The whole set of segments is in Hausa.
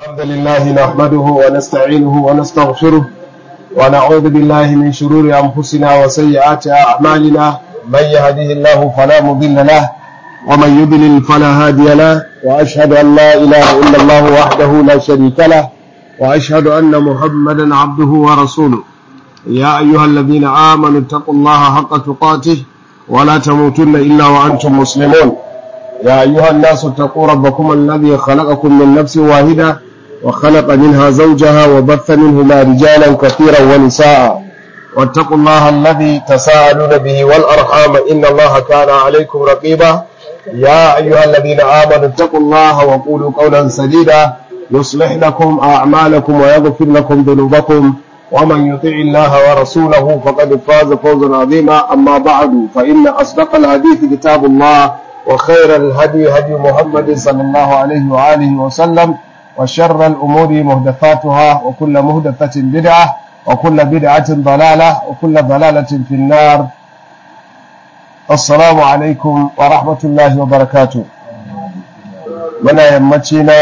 الحمد لله نحمده ونستعينه ونستغفره ونعوذ بالله من شرور أنفسنا وسيئات أعمالنا من يهده الله فلا مضل له ومن يضلل فلا هادي له وأشهد أن لا إله إلا الله وحده لا شريك له وأشهد أن محمدا عبده ورسوله يا أيها الذين آمنوا اتقوا الله حق تقاته ولا تموتن إلا وأنتم مسلمون يا أيها الناس اتقوا ربكم الذي خلقكم من نفس واحدة وخلق منها زوجها وبث منهما رجالا كثيرا ونساء واتقوا الله الذي تساءلون به والأرحام إن الله كان عليكم رقيبا يا أيها الذين آمنوا اتقوا الله وقولوا قولا سديدا يصلح لكم أعمالكم ويغفر لكم ذنوبكم ومن يطع الله ورسوله فقد فاز فوزا عظيما أما بعد فإن أصدق الحديث كتاب الله وخير الهدي هدي محمد صلى الله عليه وآله وسلم وشر الأمور مهدفاتها وكل مهدفة بدعة وكل بدعة ضلالة وكل ضلالة في النار السلام عليكم ورحمة الله وبركاته من يمتنا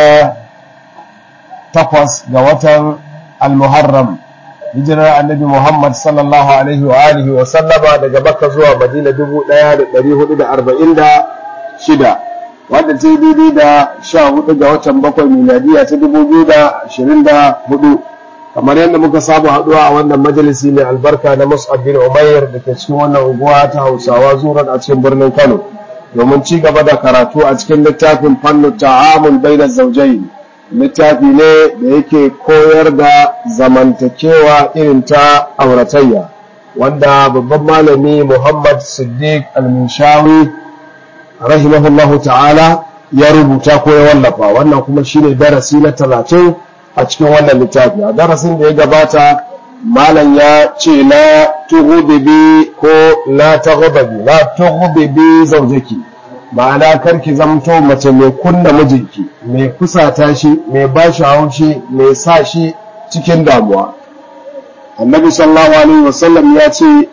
تقوس قوة المحرم hijirar annabi Muhammad sallallahu alaihi wa alihi wa sallama daga Makka zuwa Madina 1446 wadda ta yi daidai da 14 ga watan bakwai miladiya ta 2024 kamar yadda muka saba haduwa a wannan majalisi mai albarka na Mus'ab bin Umair da ke cikin wannan unguwa ta Hausawa zuran a cikin birnin Kano domin ci gaba da karatu a cikin littafin fannu ta'amul bainaz zawjayn littafi ne da yake koyar da zamantakewa irin ta auratayya wanda babban malami Muhammad Siddiq al-Minshawi rahimahullahu ta'ala ya rubuta ko ya wallafa wannan kuma shine darasi na talatin a cikin wannan littafi a darasin da ya gabata malam ya ce la tughdibi ko la taghdabi la tughdibi zawjaki ma'ana karki zamto mace mai kunna mijinki mai kusata shi mai ba shi haushi mai sa shi cikin damuwa annabi sallallahu alaihi wasallam ya ce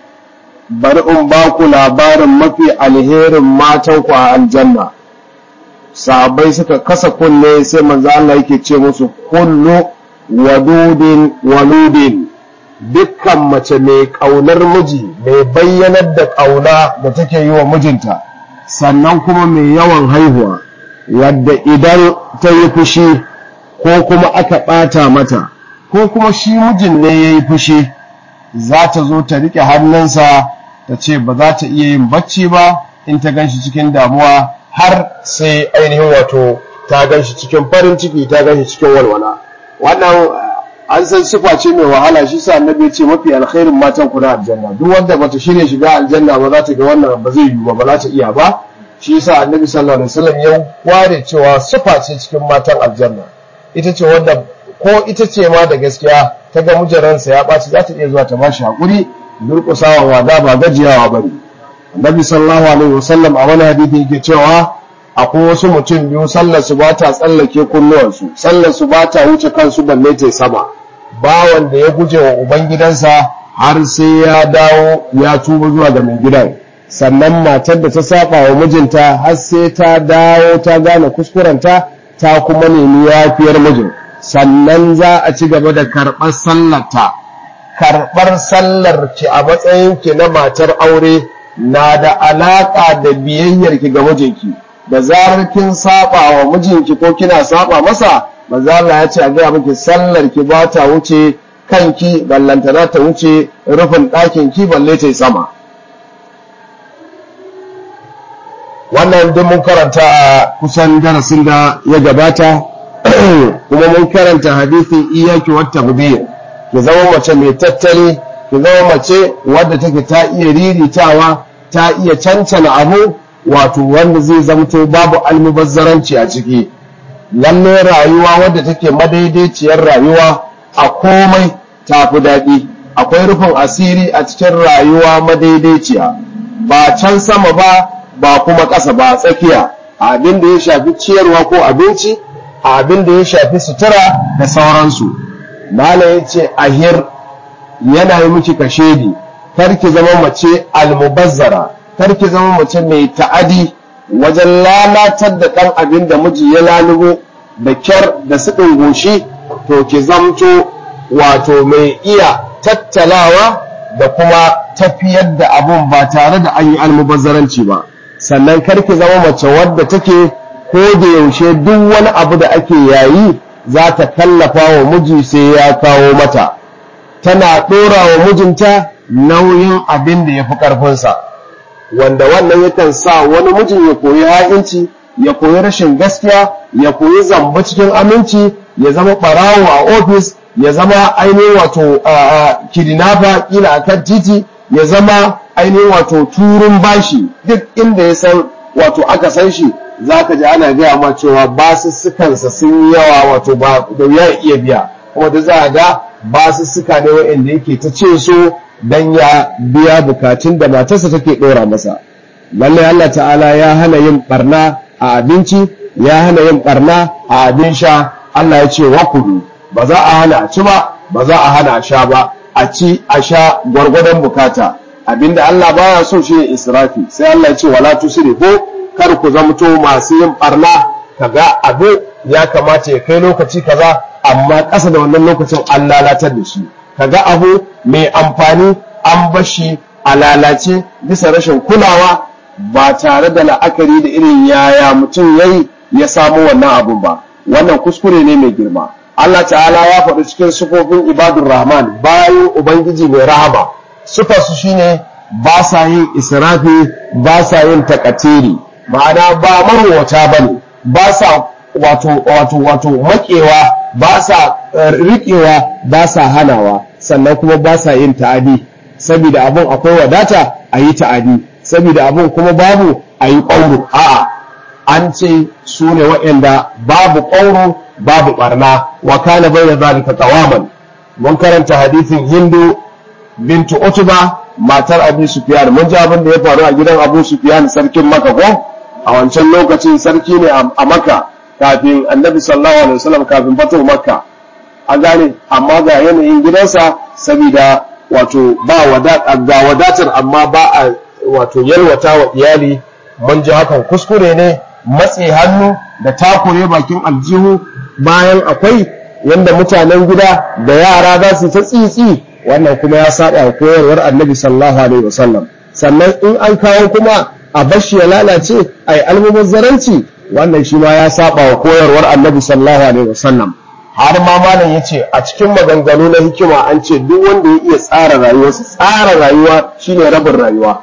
bari in ba ku labarin mafi alherin matan ku a aljanna sahabbai suka kasa kunne sai manzo Allah yake ce musu kullu wadudin waludin dukkan mace mai kaunar miji mai bayyanar da kauna da take yi wa mijinta sannan kuma mai yawan haihuwa wadda idan ta yi fushi ko kuma aka ɓata mata ko kuma shi mijin ne ya yi fushi za ta zo ta riƙe hannunsa ta ce ba za ta iya yin bacci ba in ta ganshi cikin damuwa har sai ainihin wato ta ganshi cikin farin ciki ta ganshi cikin walwala wannan an san sifa ce mai wahala shi sa annabi ce mafi alkhairin matan ku na aljanna duk wanda bata shirya shiga aljanna ba za ta ga wannan ba zai yi ba ba za ta iya ba shi yasa annabi sallallahu alaihi wasallam ya ware cewa sifa ce cikin matan aljanna ita ce wanda ko ita ce ma da gaskiya ta ga mujarransa ya ɓaci za ta iya zuwa ta ba shi haƙuri durƙusawa wada ba gajiyawa ba ne annabi sallallahu alaihi wasallam a wani hadisi yake cewa akwai wasu mutum biyu sallar su ba ta tsallake kunnuwansu sallar su ba ta wuce kansu balle ta sama bawan da ya guje wa ubangidansa har sai ya dawo ya tuba zuwa ga mai gidan sannan matar da ta saba wa mijinta har sai ta dawo ta gane kuskurenta ta kuma nemi yafiyar mijin sannan za a ci gaba da karɓar sallarta karɓar sallar ki a matsayin ki na matar aure na da alaƙa da biyayyar ki ga mijinki da zarar kin saba wa mijinki ko kina saba masa manzo Allah ya ce a gaya miki sallar ki ba ta wuce kanki ballanta za ta wuce rufin ɗakin ki balle ta sama wannan duk mun karanta a kusan darasin da ya gabata kuma mun karanta hadisin iyaki wata gubiyar ki zama mace mai tattali ki zama mace wadda take ta iya riritawa ta iya cancana abu wato wanda zai zamto babu almubazzaranci a ciki lalle rayuwa wadda take madaidaiciyar rayuwa a komai ta fi daɗi akwai rufin asiri a cikin rayuwa madaidaiciya ba can sama ba ba kuma ƙasa ba tsakiya abin da ya shafi ciyarwa ko abinci abin da ya shafi sutura da sauransu malam ya ce ahir yana yi miki kashedi kar ki zama mace almubazzara kar ki zama mace mai ta'adi wajen lalatar da ɗan abin da miji ya lalubo da kyar da suɗin goshi to ki zamto wato mai iya tattalawa da kuma tafiyar da abun ba tare da an yi almubazzaranci ba sannan karki zama mace wadda take ko da yaushe duk wani abu da ake yayi za ta kallafa wa miji sai ya kawo mata tana ɗora wa mijinta nauyin abin da ya fi ƙarfinsa wanda wannan yakan sa wani mijin ya koyi ha'inci ya koyi rashin gaskiya ya koyi zamba cikin aminci ya zama ɓarawo a ofis ya zama ainihin wato kidnapper kila a kan titi ya zama ainihin wato turun bashi duk inda ya san wato aka san shi za ka ji ana gaya ma cewa basussukansa sun yi yawa wato ba da ya iya biya kuma da za a ga basussuka ne wa'anda yake ta ce so dan ya biya bukatun da matarsa take ɗora masa lallai Allah ta'ala ya hana yin barna a abinci ya hana yin barna a abin sha Allah ya ce wa kudu ba za a hana a ci ba ba za a hana a sha ba a ci a sha gwargwadon bukata abinda Allah baya so shi ne israfi sai Allah ya ce wala tusrifu kar ku zamto masu yin barna kaga abu ya kamata ya kai lokaci kaza amma ƙasa da wannan lokacin an lalatar da shi kaga abu mai amfani an bashi a lalace bisa rashin kulawa ba tare da la'akari da irin yaya mutum yayi ya samu wannan abun ba wannan kuskure ne mai girma Allah ta'ala ya faɗi cikin sufofin ibadur rahman bayan ubangiji mai rahama sufarsu shine ba sa yin israfi ba sa yin takatiri ma'ana ba marwata ba ne ba sa wato wato wato makewa ba sa riƙewa ba sa hanawa sannan kuma ba sa yin ta'adi saboda abun akwai wadata a yi ta'adi saboda abun kuma babu a yi ƙwauro a'a an ce su ne waɗanda babu ƙwauro babu ɓarna wa kana bai da zalika qawaman mun karanta hadisin hindu bintu utuba matar abu sufyan mun ji abin da ya faru a gidan abu sufyan sarkin maka ko a wancan lokacin sarki ne a maka kafin annabi sallallahu alaihi wasallam kafin fato makka a gane amma ga yanayin gidansa saboda wato ba ga wadatar amma ba a wato yalwata wa iyali mun ji hakan kuskure ne matse hannu da takure bakin aljihu bayan akwai yanda mutanen gida da yara za su ta tsitsi wannan kuma ya saba wa koyarwar annabi sallallahu alaihi wasallam sannan in an kawo kuma a bashi ya lalace a yi almubazzaranci wannan shi ma ya saba wa koyarwar annabi sallallahu alaihi wasallam har ma malam ya ce a cikin maganganu na hikima an ce duk wanda ya iya tsara rayuwarsa tsara rayuwa shine rabin rayuwa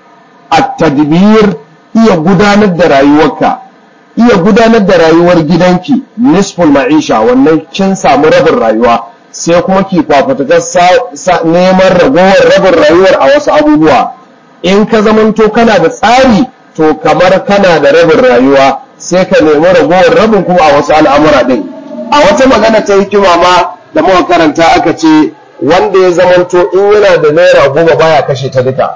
at-tadbir iya gudanar da rayuwarka iya gudanar da rayuwar gidanki nisful ma'isha wannan kin samu rabin rayuwa sai kuma ki fafutukar neman ragowar rabin rayuwar a wasu abubuwa in ka zamanto kana da tsari to kamar kana da rabin rayuwa sai ka nemi ragowar rabin kuma a wasu al'amura ɗin a wata magana ta hikima ma da muka karanta aka ce wanda ya zamanto in yana da naira goma baya kashe ta duka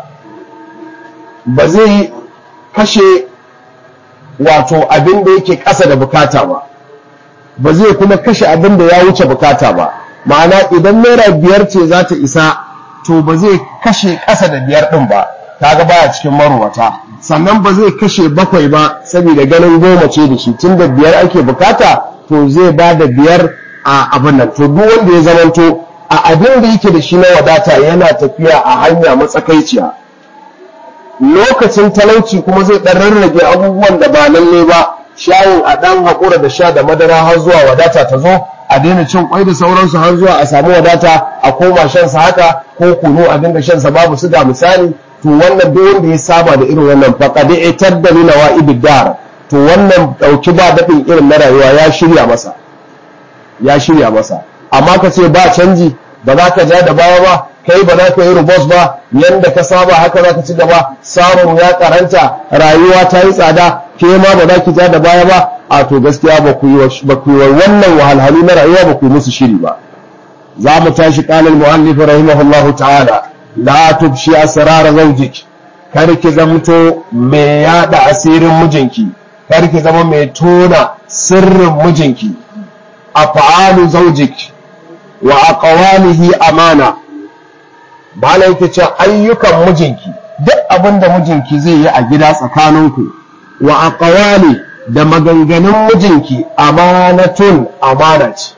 ba zai kashe wato abin da yake ƙasa da bukata ba ba zai kuma kashe abin da ya wuce bukata ba ma'ana idan naira biyar ce za ta isa to ba zai kashe ƙasa da biyar ɗin ba kaga baya cikin marowata sannan ba zai kashe bakwai ba saboda ganin goma ce da shi tun da biyar ake bukata to zai ba da biyar a abin nan to duk wanda ya zamanto a abin da yake da shi na wadata yana tafiya a hanya matsakaiciya lokacin talauci kuma zai ɗan rarrage abubuwan da ba lalle ba shayin a ɗan haƙura da sha da madara har zuwa wadata ta zo a daina cin kwai da sauransu har zuwa a samu wadata a koma shansa haka ko kunu a dinga shansa babu su da misali to wannan duk wanda ya saba da irin wannan faqad itar min wa'ibid dar to wannan dauki ba dadin irin na rayuwa ya shirya masa ya shirya masa amma ka ce ba canji ba za ka ja da baya ba kai ba za ka yi rubos ba yanda ka saba haka za ka ci gaba samun ya karanta rayuwa ta yi tsada ke ma ba za ki ja da baya ba a to gaskiya ba ku yi wannan wahalhalu na rayuwa ba ku yi musu shiri ba za mu tashi ƙalin mu'allif rahimahullahu ta'ala la tubshi asrar zawjik kar ki zamto mai yada asirin mijinki kar ki zama mai tona sirrin mijinki af'alu zawjik wa aqwalihi amana bala yake cewa ayyukan mijinki duk abin da mijinki zai yi a gida tsakaninku wa aqwali da maganganun mijinki amanatun amana ce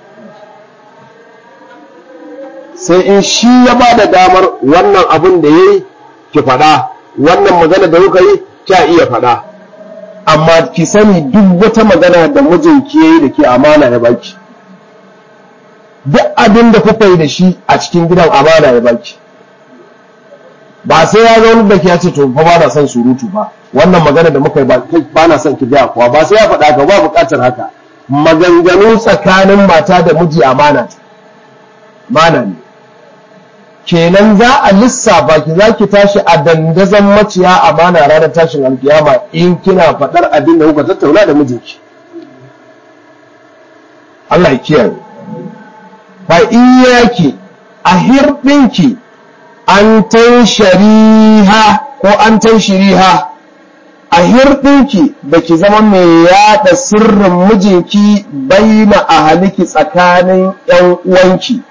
sai in shi ya ba da damar wannan abin da ya yi ki faɗa wannan magana da kuka yi kya iya faɗa amma ki sani duk wata magana da mijinki ya yi da ke amana ya baki duk abin da kuka yi da shi a cikin gidan amana ya baki ba sai ya zo da ya ce to fa ba na son surutu ba wannan magana da muka yi ba na son ki gaya kuwa ba sai ya faɗa ka ba buƙatar haka maganganu tsakanin mata da miji amana mana ne kenan za a lissafa ki za ki tashi a dandazon maciya amana ranar tashin alkiyama in kina faɗar abin da kuka tattauna da mijinki Allah ya kiyaye fa iyaki a hirɗinki an shariha ko an shiriha a hirɗinki da ki zama mai yaɗa sirrin mijinki baina a haliki tsakanin ‘yan uwanki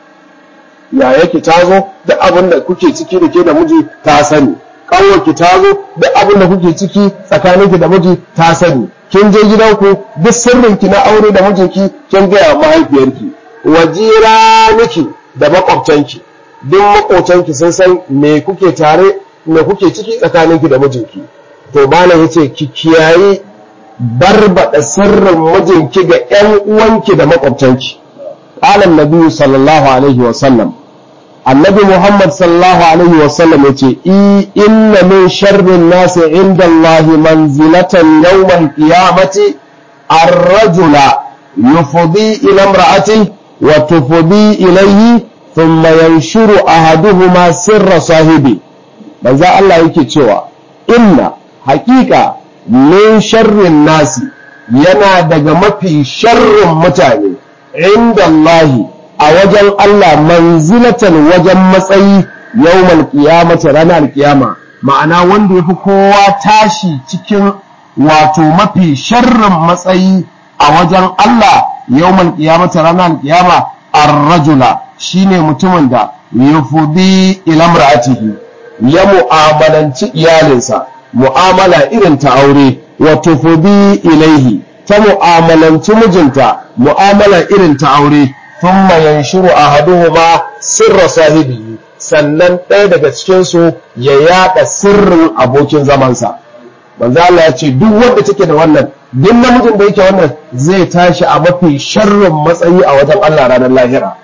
ya yake ta zo duk abin da kuke ciki da ke da miji ta sani ƙanwarki ta zo duk abin da kuke ciki tsakaninki da miji ta sani kin je gidanku duk sirrinki na aure da mijinki kin gaya mahaifiyarki wajira niki da makwabtanki duk makwabtanki sun san me kuke tare me kuke ciki tsakaninki da mijinki to malam yace ki kiyaye barbada sirrin mijinki ga ƴan uwanki da makwabtanki qala annabi sallallahu alaihi wa sallam annabi muhammad sallallahu alaihi wa sallam yace inna min sharri nasi inda allah manzilatan yawm al-qiyamati ar-rajula yufdi ila imra'atihi wa tufdi ilayhi thumma yanshuru ahaduhuma sirra sahibi manzo Allah yake cewa inna haƙiƙa min sharrin nasi yana daga mafi sharrin mutane inda Allahi a wajen Allah manzilatan wajen matsayi yawmal qiyamati ranar kiyama ma'ana wanda yafi kowa tashi cikin wato mafi sharrin matsayi a wajen Allah yawmal qiyamati ranar kiyama ar-rajula shine mutumin da yufudi ila imra'atihi ya mu'amalanci iyalinsa mu'amala irin ta aure wa tufudi ilaihi ta mu'amalanci mijinta mu'amala irin ta aure thumma yanshuru ahaduhuma sirra sahibi sannan ɗaya daga cikin su ya yada sirrin abokin zamansa manzo Allah ya ce duk wanda take da wannan duk namijin da yake wannan zai tashi a mafi sharrin matsayi a wajen Allah ranar lahira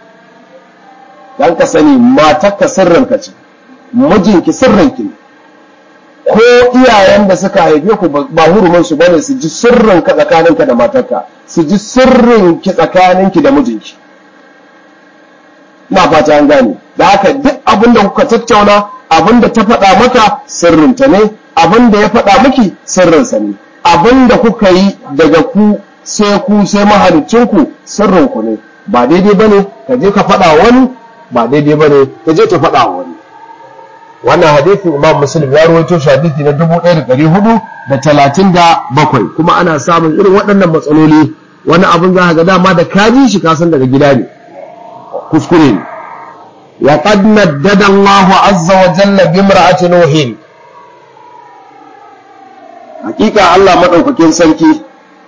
dan ka sani matarka sirrinka ce mijinki sirrinki ne ko iyayen da suka haife ku ba hurumin su bane su ji sirrin ka tsakaninka da matarka su ji sirrin ki tsakaninki da mijinki ina fata an gane da haka duk abin da kuka tattauna abin da ta faɗa maka sirrinta ne abin da ya faɗa miki sirrinsa ne abin da kuka yi daga ku sai ku sai mahalicinku sirrinku ne ba daidai bane ka je ka faɗa wani ba daidai bane ka je ta faɗa wani wannan hadisin imam muslim ya rawaito shi hadisi na 1437 kuma ana samun irin waɗannan matsaloli wani abin za ga dama da kaji shi kasan daga gida ne kuskure ne wa qad naddada Allahu azza wa jalla bi imra'ati nuhin hakika Allah madaukakin sarki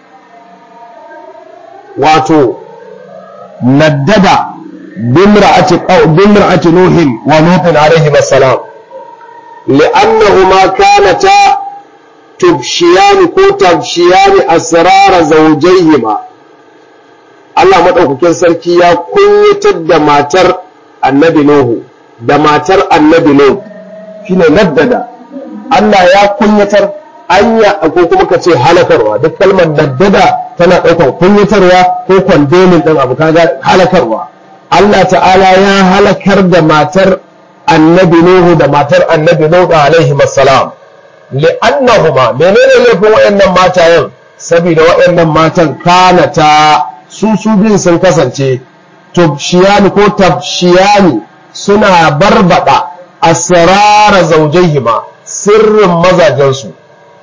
wato naddada bi imra'ati bi imra'ati nuhin wa nuhin alayhi assalam لأنهما كانتا تبشيان كو تبشيان أسرار زوجيهما Allah maɗaukakin sarki ya kunyatar da matar annabi Nuhu da matar annabi Nuhu shine naddada Allah ya kunyatar anya ko kuma ka ce halakarwa duk kalmar naddada tana ɗaukar kunyatarwa ko kwandemin ɗin abu kaga halakarwa Allah ta'ala ya halakar da matar annabi Nuhu da matar annabi Nuhu alaihi assalam li'annahuma menene laifin wayannan matayen saboda wayannan matan kanata su su bin sun kasance tubshiyani ko tabshiyani suna barbada asrara zawjaihima sirrin mazajensu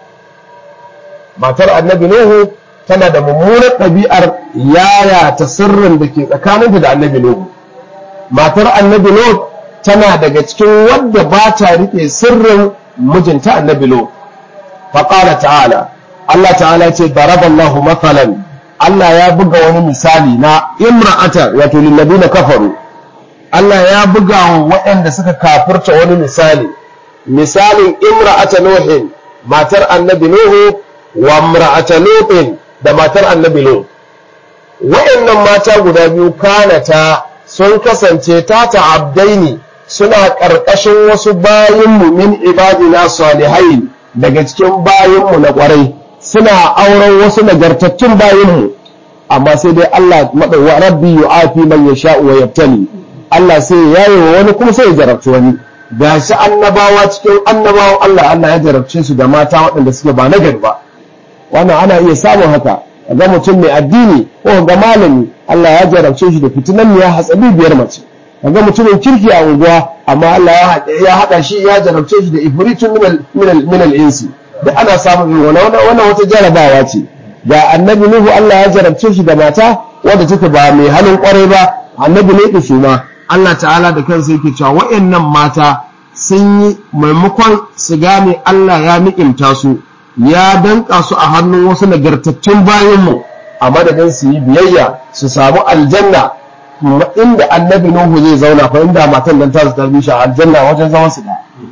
matar annabi Nuhu tana da mummunar ɗabi'ar yaya ta sirrin da ke tsakaninta da annabi Nuhu matar annabi Nuhu tana daga cikin wadda ba ta riƙe sirrin mijinta annabi lo faƙala ta'ala Allah ta'ala ce daraballahu mathalan Allah ya buga wani misali na imra'ata wato lillabina kafaru Allah ya buga wa waɗanda suka kafirta wani misali misalin imra'ata nuhin matar annabi nuhu wa imra'ata lutin da matar annabi lut waɗannan mata guda biyu kanata sun kasance ta ta'abdaini suna ƙarƙashin wasu bayinmu min ibadina salihai daga cikin bayinmu na ƙwarai suna auren wasu nagartattun bayinmu amma sai dai Allah wa rabbi yu'afi man yasha'u wa yabtali Allah sai ya yaye wa wani kuma sai ya jarabci wani gashi annabawa cikin annabawan Allah Allah ya jarabce su da mata waɗanda suke ba nagari ba wannan ana iya samun haka ga mutum mai addini ko ga malami Allah ya jarabce shi da fitinan ya hatsabi biyar mace ga mutumin kirki a unguwa amma Allah ya haɗa shi ya jarabce shi da ifritun min al-insi da ana samun wannan wannan wata jarabawa ce ga annabi Nuhu Allah ya jarabce shi da mata wadda take ba mai halin kwarai ba annabi ne su ma Allah ta'ala da kansa yake cewa wayannan mata sun yi maimakon su gane Allah ya ni'imta su ya danka su a hannun wasu nagartattun bayanmu a madadin su yi biyayya su samu aljanna inda annabi Nuhu zai zauna fa inda matan nan ta tarbi shi a aljanna wajen zaman su da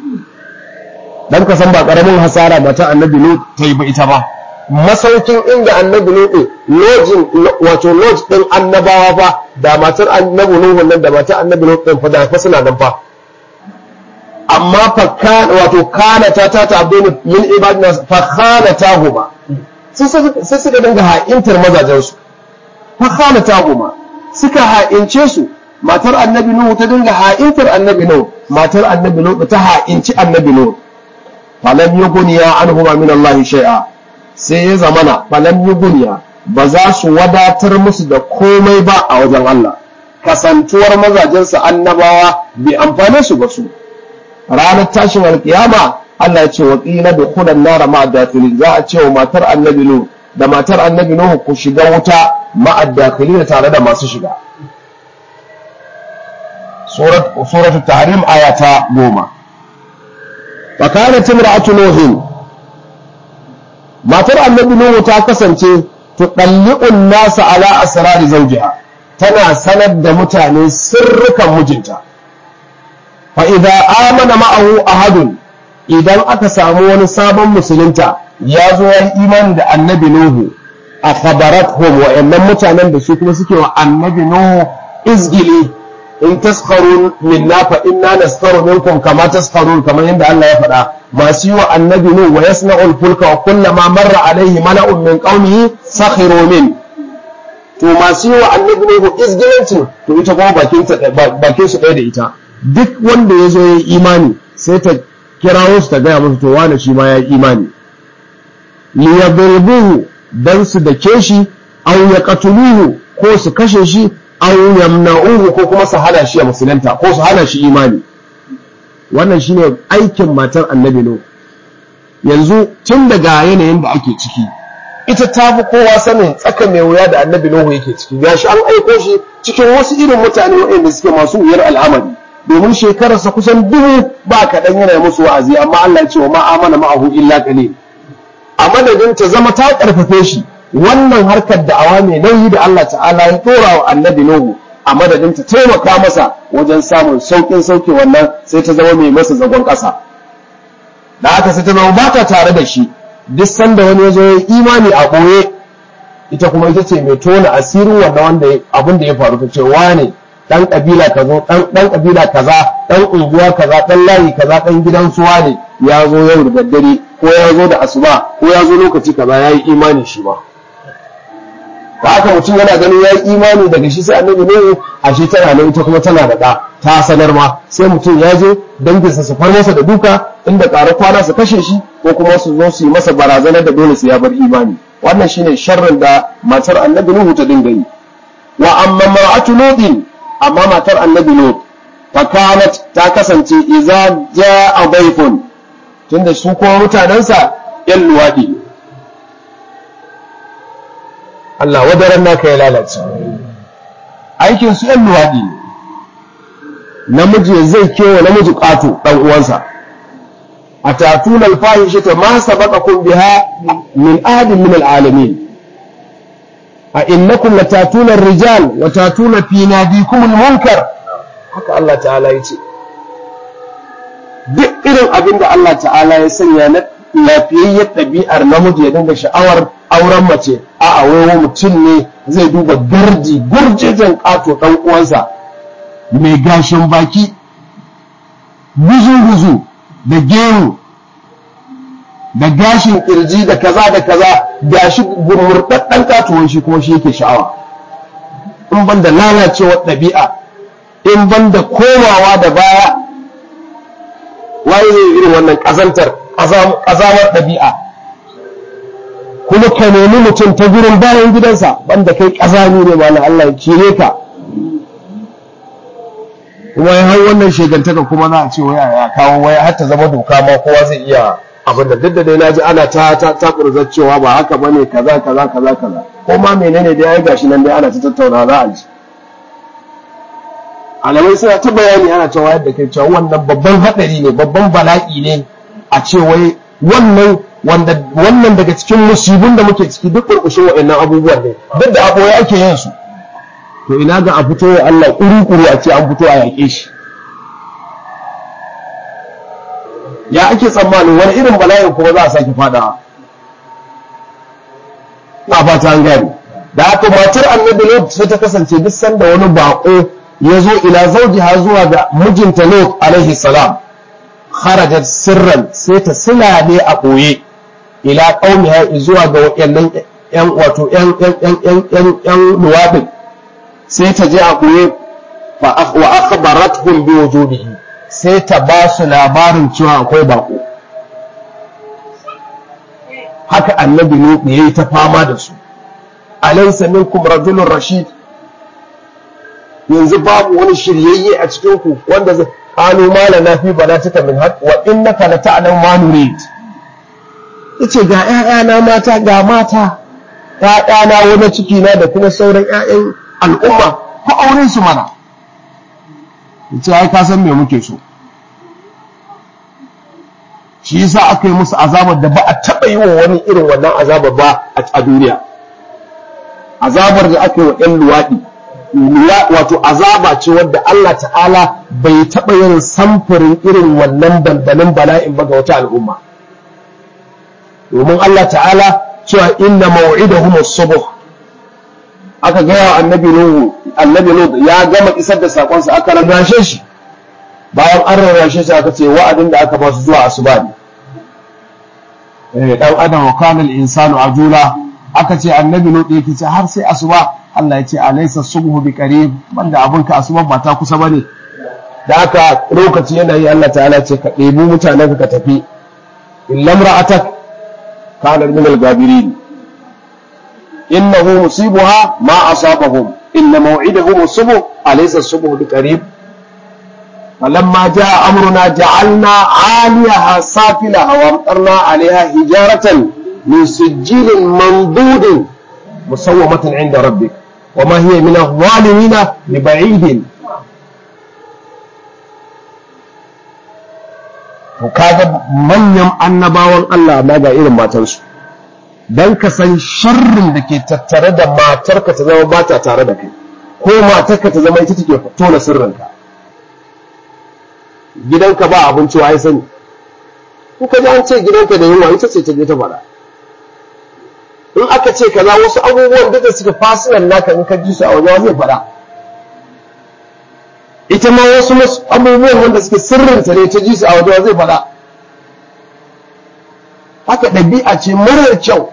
dan ka san ba karamin hasara mata annabi Nuhu ta yi ba ita ba masaukin inda annabi Nuhu lojin wato lodge din annabawa fa da matar annabi Nuhu nan da matar annabi Nuhu din fa da fa suna nan fa amma fa wato kana ta ta ta abdini min ibadina fa khana tahuma sai suka dinga ha'intar mazajen su fa khana tahuma suka ha'ince su matar annabi Nuhu ta dinga ha'intar annabi Nuhu matar annabi Nuhu ta ha'inci annabi Nuhu falam yughniya anhuma min Allah shay'a sai ya zamana falam yughniya ba za su wadatar musu da komai ba a wajen Allah kasantuwar mazajensa annabawa bai amfane su ba su ranar tashin alkiyama Allah ya ce wa qila dukhulan nar ma'a dakhilin za a ce wa matar annabi Nuhu da matar annabi Nuhu ku shiga wuta ma'a dakhilin tare da masu shiga surat suratul tahrim ayata goma fakanat imra'atu nuhin matar annabi nuhu ta kasance tudalli'un nasa ala asrari zawjiha tana sanar da mutane sirrukan mijinta fa idza amana ma'ahu ahadun idan aka samu wani sabon musulunta ya zo ya imani da annabi nuhu a khabarathum wa'annan mutanen da su kuma suke wa annabi nuhu izgili in taskharu minna fa inna naskharu minkum kama taskharun kamar yadda Allah ya faɗa masu yi wa annabi nu wa yasna'ul fulka wa kullama marra alaihi mala'un min qaumihi sakhiru min to masu yi wa annabi nu izgilancin to ita kuma bakin ta bakin su ɗaya da ita duk wanda ya zo ya imani sai ta kirawo su ta gaya musu to wani shi ma ya yi imani liyadribuhu dan su dake shi aw yaqtuluhu ko su kashe shi aw yamna'uhu ko kuma su hana shi ya musulunta ko su hana shi imani wannan shine aikin matar annabi no yanzu tun daga yanayin da ake ciki ita ta fi kowa sanin tsaka mai wuya da annabi Nuhu yake ciki gashi an aiko shi cikin wasu irin mutane waɗanda suke masu wuyar al'amari domin shekararsa kusan dubu ba kaɗan yana musu wa'azi amma Allah ya ce wa ma'amana ma'ahu illa qalil a madadin ta zama ta ƙarfafe shi wannan harkar da'awa mai nauyi da Allah ta'ala ya dora wa annabi Nuhu a madadin ta taimaka masa wajen samun saukin sauke wannan sai ta zama mai masa zagon ƙasa da haka sai ta zama ba ta tare da shi duk sanda wani ya zo ya imani a ɓoye ita kuma ita ce mai tona asirin wanda wanda abin da ya faru ta ce wane dan kabila kazo dan dan kabila kaza dan unguwa kaza dan layi kaza dan gidan suwa ne ya zo yau da daddare ko ya zo da asuba ko ya zo lokaci kaza ya yi imani shi ba ba haka mutum yana ganin ya yi imani daga shi sai annabi ne a shi tana nan ita kuma tana da ɗa ta sanar ma sai mutum ya je danginsa su far masa da duka inda ƙara kwana su kashe shi ko kuma su zo su yi masa barazanar da dole su ya bar imani wannan shine sharrin da matar annabi Nuhu ta dinga yi wa amma mar'atu lutin amma matar annabi Lut fakanat ta kasance idza jaa dayfun tunda su kuma mutanensa yan luwadi Allah wadaran naka ya lalace aikin su yan luwadi namiji zai kewa namiji ƙato ɗan uwansa أتأتون الفاحشة ما سبقكم بها من أحد من العالمين أئنكم لتأتون الرجال وتأتون في ناديكم المنكر haka Allah ta'ala ya ce duk irin abin da Allah ta'ala ya sanya na lafiyayyar ɗabi'ar namiji ya dinga sha'awar auren mace a a wai mutum ne zai duba garji gurjejen ƙato ɗan uwansa mai gashin baki guzu-guzu da gero da gashin ƙirji da kaza da kaza gashi murɗaɗɗen ƙatuwan shi kuma shi yake sha'awa in ban da lalacewar ɗabi'a in ban da komawa da baya waye zai irin wannan ƙazantar ƙazamar ɗabi'a kuma ka nemi mutum ta gurin bayan gidansa banda kai ƙazami ne ma na Allah ya kire ka kuma ya hau wannan shegantaka kuma za a ce waya ya kawo waya har ta zama doka ma kowa zai iya abin da duk da dai naji ana ta ta ta cewa ba haka bane kaza kaza kaza kaza ko ma menene dai ai gashi nan dai ana ta tattauna za a ji alamai suna ta bayani ana cewa yadda kai cewa wannan babban hadari ne babban bala'i ne a ce wai wannan wanda wannan daga cikin musibin da muke ciki duk kurkushin wa'annan abubuwan ne duk da aboye ake yin su to ina ga a fito wa Allah kuru-kuru a ce an fito a yaƙe shi ya ake tsammanin wani irin bala'in kuma za a sake fadawa na fata an gani da haka matar annabi lot sai ta kasance duk sanda wani bako ya zo ila zaujiha zuwa ga mijinta lot alaihi salam kharajat sirran sai ta silale a ɓoye ila qaumiha zuwa ga wayannan yan wato yan yan yan yan yan luwadin sai ta je a ɓoye wa akhbaratuhum bi wujudihi sai ta ba su labarin cewa akwai bako haka annabi ne ya yi ta fama da su alaysa minkum rajulun rashid yanzu babu wani shiryayye a cikin ku wanda zai qalu ma lana fi banatika min haqq wa innaka la ta'lamu ma nurid yace ga ƴaƴana mata ga mata ƴaƴana wani ciki na da kuma sauran ƴaƴan al'umma ko auren su mana yace ai ka san me muke so shi yasa aka yi musu azabar da ba a taɓa yi wa wani irin wannan azabar ba a duniya azabar da aka yi wa ‘yan luwaɗi wato azaba ce wadda Allah ta'ala bai taɓa yin samfurin irin wannan dandalin bala'in ba ga wata al'umma domin Allah ta'ala cewa inna maw'idahum as-subh aka gaya wa annabi Nuhu annabi Nuhu ya gama isar da sakonsa aka rarrashe shi bayan an rarrashe shi aka ce wa'adin da aka ba su zuwa asuba ne eh dan adam wa kana al-insanu ajula aka ce annabi Nuhu yake ce har sai asuba Allah ya ce alaysa subhu bi qarib banda abun ka asuba ba ta kusa bane da aka lokaci yana yi Allah ta'ala ce ka ɗebi mutanen ka tafi illam ra'atak kana min al-gabirin إنه مصيبها ما أصابهم إن موعدهم الصبح أليس الصبح بقريب فلما جاء أمرنا جعلنا عاليها سافلها وأمطرنا عليها حجارة من سجيل منضود مسومة عند ربك وما هي من الظالمين ببعيد وكذا من يم annabawan Allah ma ga irin matansu don ka san sharrin da ke tattare da matarka ta zama ba ta tare da kai ko matarka ta zama ita take tona sirrinka gidanka ba abinci wa ya sani in ka ji an ce gidanka da yunwa ita ce ta je ta faɗa in aka ce kaza wasu abubuwan da suka fasinan naka in ka ji su a wajen zai faɗa ita ma wasu abubuwan wanda suke sirrinta ne ta ji su a wajen zai faɗa haka ɗabi'a ce marar kyau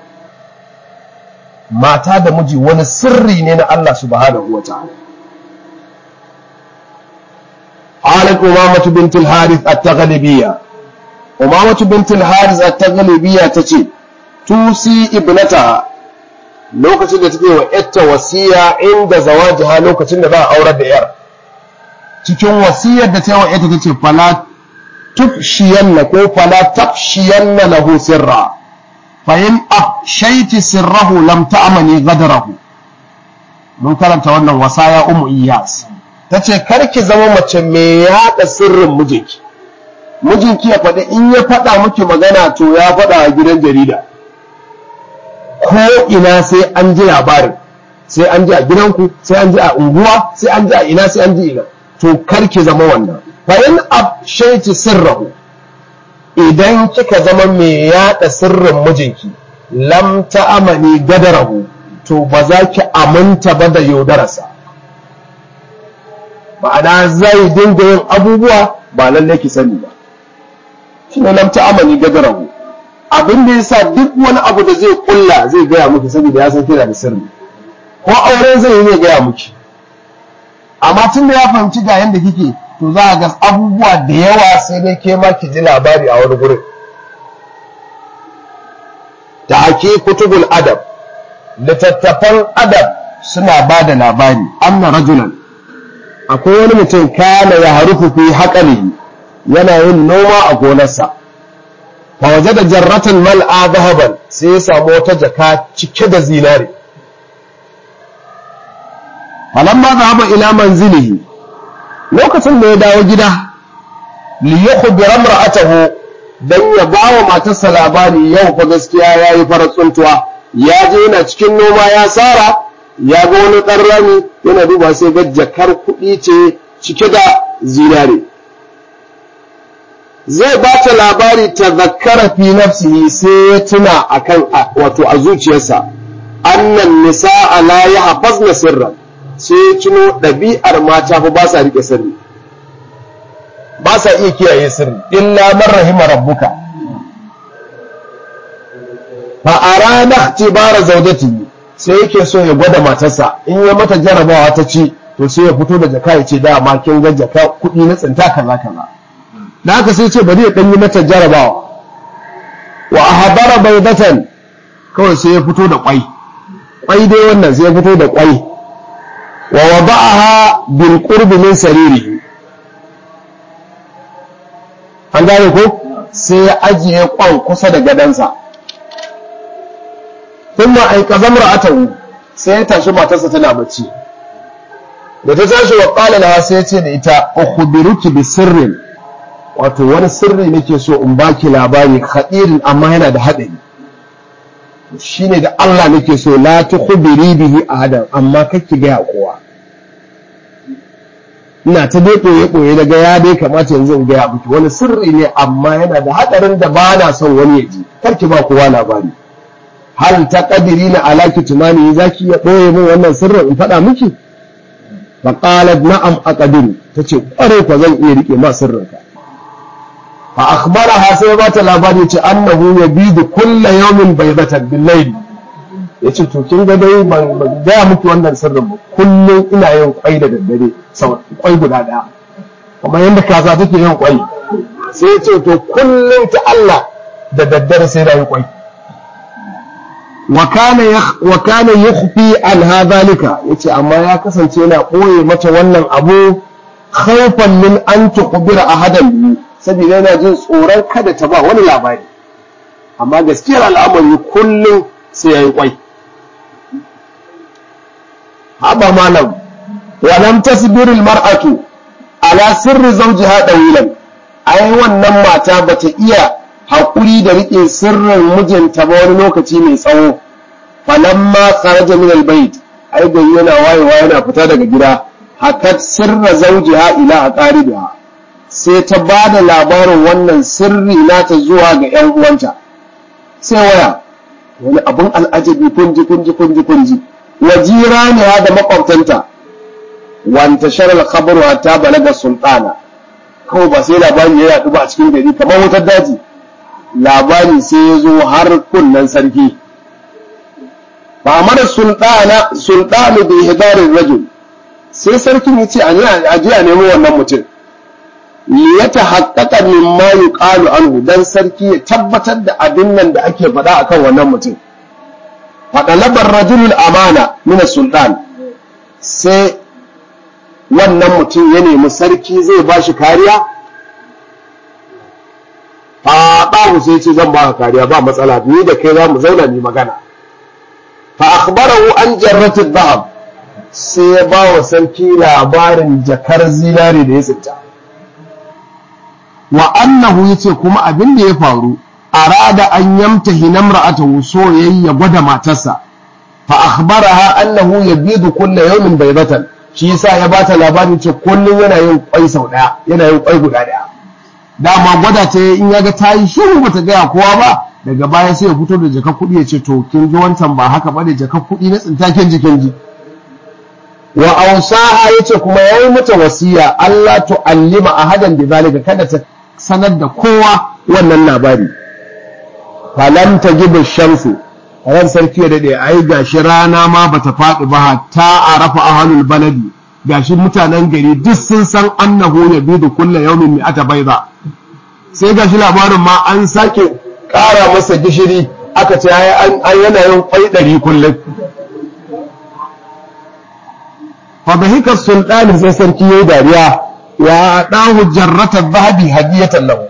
mata da miji wani sirri ne na Allah subhanahu wa ta'ala qalat umamatu bint al-harith at-taghlibiyya umamatu bint al-harith at-taghlibiyya tace tusi ibnata lokacin da take wa yatta wasiya inda zawajiha lokacin da za a aurar da yar cikin wasiyar da ta yi wa yatta tace fala tufshiyanna ko fala tafshiyanna lahu sirra fa in afshayti sirrahu lam ta'mani ghadarahu mun karanta wannan wasaya ummu iyas tace karki zama mace mai yada sirrin mijinki mijinki ya faɗi in ya faɗa miki magana to ya faɗa a gidan jarida ko ina sai an ji labarin sai an ji a gidanku sai an ji a unguwa sai an ji a ina sai an ji ina to kar ki zama wannan fa in abshayti sirrahu idan kika zama mai yada sirrin mijinki lam ta'amani gadarahu to ba za ki aminta ba da yaudararsa ma'ana zai dinga yin abubuwa ba lallai ki sani ba shine lam ta'amani gadarahu abin da yasa duk wani abu da zai kulla zai gaya miki saboda ya san kina da sirri ko aure zai yi zai gaya miki amma tun da ya fahimci ga yanda kike to za a ga abubuwa da yawa sai dai ke ma ki ji labari a wani gurin da ake kutubul adab littattafan adab suna ba da labari anna rajulan akwai wani mutum kana ya harufu fi haƙalihi yana yin noma a gonarsa fa waje da jarratan mal'a zahaban sai ya samu wata jaka cike da zinare falamma zahaba ila manzilihi lokacin da ya dawo gida li yukhbira imra'atahu dan ya bawa matarsa labari yau fa gaskiya yayi farar tsuntuwa ya je yana cikin noma ya sara ya ga wani ɗan rami yana duba sai ga jakar kuɗi ce cike da zinare zai ba ta labari ta zakara fi nafsihi sai ya tuna akan wato a zuciyarsa annan nisa'a la yahfazna sirran sai ya tuno ɗabi'ar mata fa ba sa rike sirri ba sa iya kiyaye sirri illa man rahima rabbuka fa arada ihtibara zawjatihi sai yake so ya gwada matarsa in ya mata jarabawa ta ci to sai ya fito da jaka ya ce da ma kin ga jaka kuɗi na tsinta kaza kaza da haka sai ce bari ya dan yi mata jarabawa wa ahbara baydatan kawai sai ya fito da kwai kwai dai wannan sai ya fito da kwai wa wada'aha bil qurbi min saririhi an gane ko sai ya ajiye kwan kusa da gadansa thumma ayqaza imra'atahu sai ya tashi matarsa tana bacci da ta tashi wa qala laha sai ya ce da ita ukhbiruki bi sirrin wato wani sirri nake so in baki labari khadirin amma yana da hadari shine da Allah nake so la tukhbiri bihi ahadan amma kake ga kowa ina ta dai koye koye daga ya dai kamata yanzu in ga miki wani sirri ne amma yana da hadarin da ba na son wani ya ji karki ba kowa labari hal ta kadiri na alaki tunani zaki ya ɓoye min wannan sirrin in faɗa miki fa qalat na'am aqdiru tace kware ko zan iya rike ma sirrinka fa akhbaraha sai ba ta labari ce annahu yabidu kulla yawmin baydatan bil layl yace to kin ga dai ban ga miki wannan sirrin ba kullun ina yin kwai da daddare sau kwai guda daya kuma yanda kaza take yin kwai sai yace to kullun ta Allah da daddare sai da yin kwai wa kana yukhfi an hadhalika yace amma ya kasance yana koye mata wannan abu khawfan min an tukhbira ahadan bi saboda yana jin tsoron kada ta ba wani labari amma gaskiyar al'amari kullum sai yayi kwai haba malam wa lam tasbir al mar'atu ala sirri zawjiha dawilan ai wannan mata bata iya haƙuri da riƙe sirrin mijinta ba wani lokaci mai tsawo falamma kharaja min albayt ai gari yana wayewa yana fita daga gida hakat sirra zawjiha ila aqaribiha sai ta ba da labarin wannan sirri nata zuwa ga ƴan uwanta sai waya wani abun al'ajabi kunji kunji kunji kunji wajira ne da makwabtanta wanta sharal khabaru ta balaga sultana kawai ba sai labari ya yaɗu ba a cikin gari kamar wutar daji labari sai ya zo har kunnen sarki ba mara sultana sultanu bi hidarin rajul sai sarkin ya ce a ji a nemo wannan mutum li ya tahaqqaqa mimma yuqalu anhu dan sarki ya tabbatar da abin nan da ake faɗa akan wannan mutum faɗalabar rajulul amana min sultan sai wannan mutum ya nemi sarki zai ba shi kariya faɗahu sai ce zan baka kariya ba matsala ni da kai za mu zauna ni magana fa akhbarahu an jarratu dhahab sai ya ba wa sarki labarin jakar zinare da ya tsinta wa annahu yace kuma abin da ya faru arada an yamtahi namra'atahu so yayi ya gwada matarsa fa akhbaraha annahu yabidu kulla yawmin baydatan shi yasa ya bata labarin ce kullun yana yin kwai sau daya yana yin kwai guda daya dama gwada ta in yaga ta yi shiru bata gaya kowa ba daga baya sai ya fito da jakar kuɗi ya ce to kin ji wancan ba haka bane jakar kuɗi na tsintaken jikin ji wa ausaha yace kuma yayi mata wasiya Allah tu'allima ahadan bi zalika kada ta sanar da kowa wannan labari falam tajibu shamsu ran sarki ya dade ai gashi rana ma bata faɗi ba hatta arafa ahlul baladi gashi mutanen gari duk sun san annahu yabidu kullu yawmin mi'ata bayda sai gashi labarin ma an sake ƙara masa gishiri aka ce an yana yin kwai ɗari kullum fadahikar sultani sai sarki ya yi dariya wa ɗahu jarratar zahabi hadiyatan lahu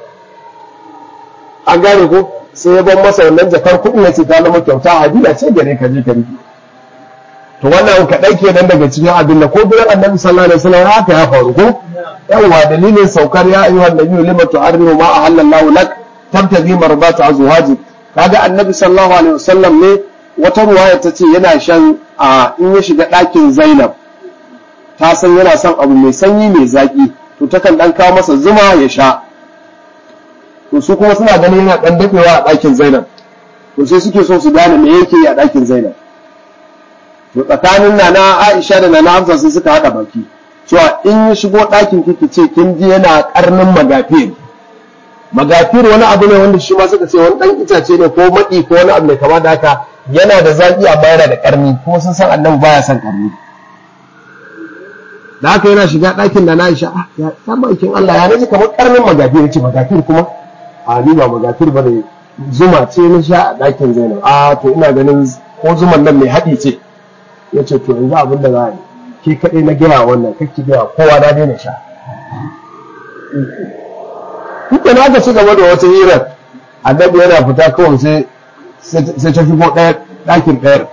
an gane ko sai ya ban masa wannan jakar kuɗi ya ce ta zama kyauta hadiya ce gare ka je ka rike to wannan kaɗai kenan daga cikin abin da ko gidan annabi sallallahu alaihi wasallam haka ya faru ko yawa dalilin saukar ya ayyuhan nabiyyu lima tu'arrimu ma ahallallahu lak tabtaghi mardata azwajik kaga annabi sallallahu alaihi wasallam ne wata ruwaya ta ce yana shan a in ya shiga ɗakin Zainab ta san yana son abu mai sanyi mai zaki to takan dan kawo masa zuma ya sha to su kuma suna ganin yana dan dafewa a ɗakin Zainab to sai suke so su gane me yake yi a ɗakin Zainab to tsakanin nana Aisha da nana Hafsa sai suka hada baki cewa in ya shigo ɗakin kiki ce kin ji yana karnin magafir magafir wani abu ne wanda shi ma suka ce wani ɗan itace ne ko maɗi ko wani abu mai kama da haka yana da zaƙi amma yana da ƙarni kuma sun san annabi baya son ƙarni da haka yana shiga ɗakin da na isha ya maikin Allah ya naji kamar ƙarnin magafir ce magafir kuma a ni ba magafir ba ne zuma ce na sha a ɗakin zainab a to ina ganin ko zuman nan mai haɗi ce ya ce to yanzu abin da za a yi ke kaɗai na gaya wannan kakki gaya kowa na daina sha Kuka na aka ci gaba da wata hirar annabi yana fita kawai sai sai ta shigo ɗaya ɗakin ɗayar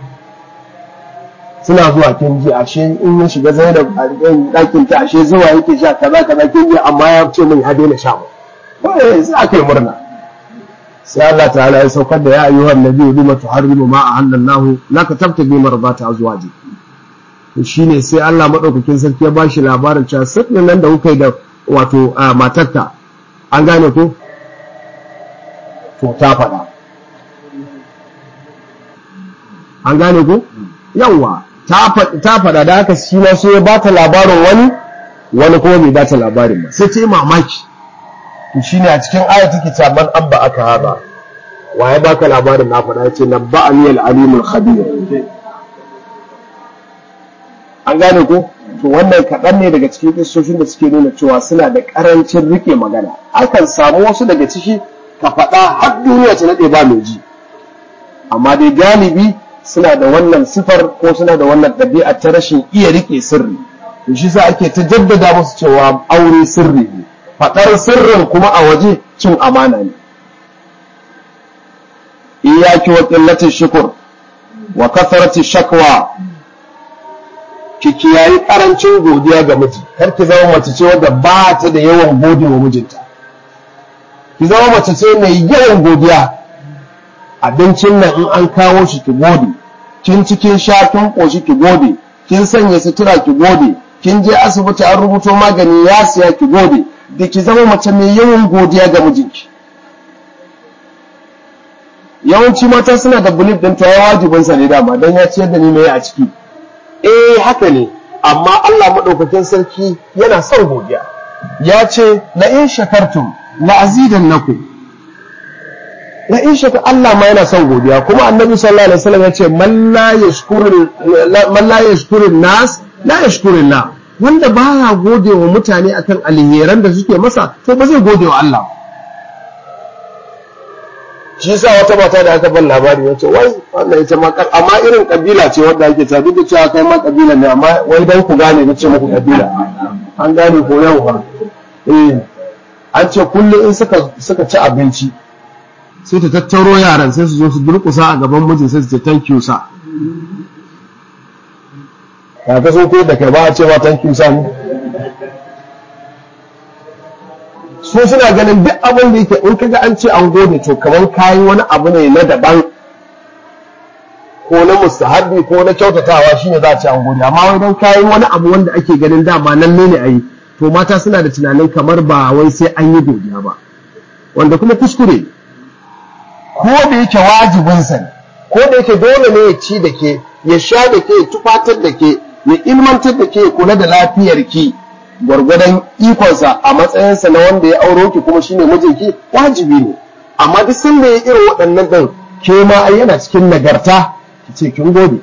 suna zuwa kin ji ashe in ya shiga zainab a ɗakin ta ashe zuwa yake sha kaza kaza kin ji amma ya ce min ya daina sha ba kawai sai aka yi murna sai Allah ta'ala ya saukar da ya ayyuhan nabiyyu lima tuharrimu ma ahallallahu laka tabtabi marbata azwaji to shine sai Allah madaukakin sarki ya bashi labarin cewa sirrin nan da kuka yi da wato matarka an gane ko to ta faɗa an gane ko yawa ta faɗa da haka shi ma sai ya ba ta labarin wani wani kuma bai ba ta labarin ba sai ta yi mamaki to shine a cikin aya take cewa man abba aka haɗa wa ya baka labarin na faɗa yace nabba'ani al-alimul khabir an gane ko to wannan kaɗan ne daga cikin kissoshin da suke nuna cewa suna da ƙarancin rike magana akan samu wasu daga ciki ka faɗa har duniya ta naɗe ba mai ji amma dai galibi suna da wannan sifar ko suna da wannan ɗabi'a ta rashin iya rike sirri to shi sa ake ta jaddada musu cewa aure sirri ne faɗar sirrin kuma a waje cin amana ne iyaki wa qillatin shukur wa kathrati shakwa ki kiyayi karancin godiya ga miji kar ki zama mace ce wadda ba ta da yawan gode wa mijinta ki zama mace ce mai yawan godiya abincin nan in an kawo shi ki gode kin cikin sha kin koshi ki gode kin sanya sutura ki gode kin je asibiti an rubuto magani ya siya ki gode da ki zama mace mai yawan godiya ga mijinki yawanci mata suna da belief din ta wajibinsa ne dama don ya ciyar da ni mai a ciki eh haka ne amma Allah madaukakin sarki yana son godiya ya ce la in shakartum la azidannakum la in shakar Allah ma yana son godiya kuma annabi sallallahu alaihi wasallam ya ce man la yashkuru man la yashkuru nas la yashkuru Allah wanda baya gode wa mutane akan alheran da suke masa to ba zai gode wa Allah shi yasa wata mata da aka ban labari ya ce wai wannan ita ma amma irin kabila ce wanda ake ta duk da cewa kai ma kabila ne amma wai dan ku gane na ce muku kabila an gane ko yau ba eh an ce kullum in suka suka ci abinci sai ta tattaro yaran sai su zo su durƙusa a gaban mijin sai su ce thank you sir ya ka so ko da kai ba a ce ba thank you sir ne su suna ganin duk abin da yake in kaga an ce an gode to kamar kayi wani abu ne na daban ko na mustahabbi ko na kyautatawa shine za a ce an gode amma wai dan kayi wani abu wanda ake ganin dama nan ne a yi to mata suna da tunanin kamar ba wai sai an yi godiya ba wanda kuma kuskure ko da yake wajibinsa ne ko da yake dole ne ya ci da ke ya sha da ke ya tufatar da ke ya ilmantar da ke ya kula da lafiyar ki gwargwadon ikonsa a matsayinsa na wanda ya auro ki kuma shine mijinki wajibi ne amma duk sanda ya irin waɗannan ɗin ke ma ai yana cikin nagarta ki ce kin gode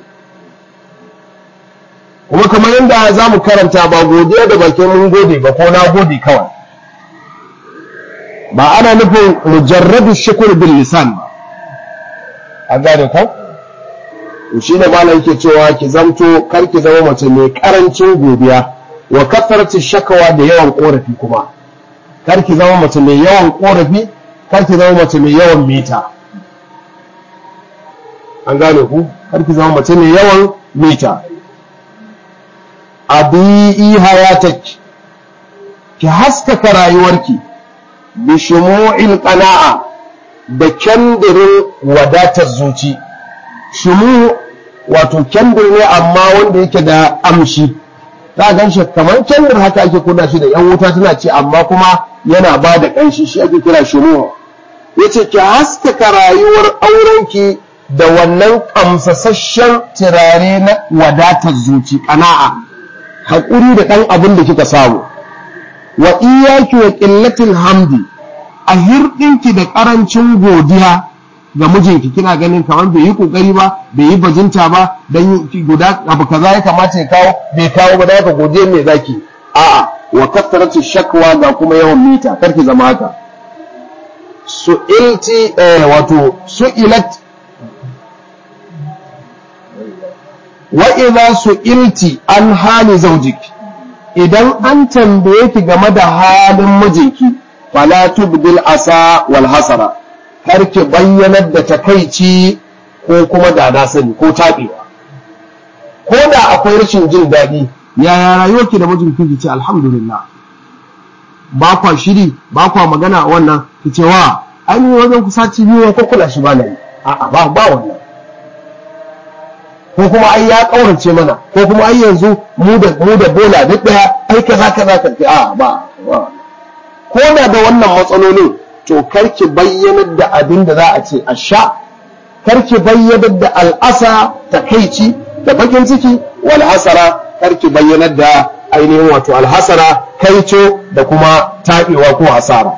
kuma kamar yadda za mu karanta ba godiya da bakin mun gode ba ko na gode kawai ba ana nufin mujarradu shukur bil lisan ba an gane ko to shi ne malam yake cewa ki zamto kar ki zama mace mai karancin godiya wa kasarci shakawa da yawan korafi kuma kar ki zama mace mai yawan korafi kar ki zama mace mai yawan mita an gane ku kar ki zama mace mai yawan mita abi'i hayatak ki haskaka rayuwarki bi shumu'il qana'a da kyandirin wadatar zuci shumu wato kyandir ne amma wanda yake da amshi za gan shi kamar kyandir haka ake kunna shi da yan wuta tana ce amma kuma yana ba da ƙanshi shi ake kira shumu yace ki haskaka rayuwar aurenki da wannan kamsasasshen turare na wadatar zuci ƙana'a haƙuri da ɗan abin da kika samu wa iyaki wa ƙillatil hamdi a hirɗinki da ƙarancin godiya ga mijinki kina ganin kamar bai yi ƙoƙari ba bai yi bajinta ba dan guda abu kaza ya kamata ya kawo bai kawo ba da haka godiya me zaki a'a wa kasaratu shakwa ga kuma yawan mita karki zama haka su'ilti eh, wato su'ilat wa idza su'ilti an hali zawjiki idan an tambaye ki game da halin mijinki fala tubdil asa wal hasara har ki bayyanar da takaici ko kuma da na sani ko tabewa ko da akwai rashin jin daɗi yaya rayuwarki da mijinki ki ce alhamdulillah ba kwa shiri ba kwa magana a wannan ki ce wa an yi wajen kusaci biyu ko kula shi ba na yi a'a ba ba wannan ko kuma ai ya kaurace mana ko kuma ai yanzu mu da mu da bola duk daya ai kaza kaza ka ce a ba ko da da wannan matsalolin to karki bayyanar da abin da za a ce a sha karki bayyanar da al'asa takaici da bakin ciki wal hasara karki bayyanar da ainihin wato alhasara kaico da kuma taɓewa ko hasara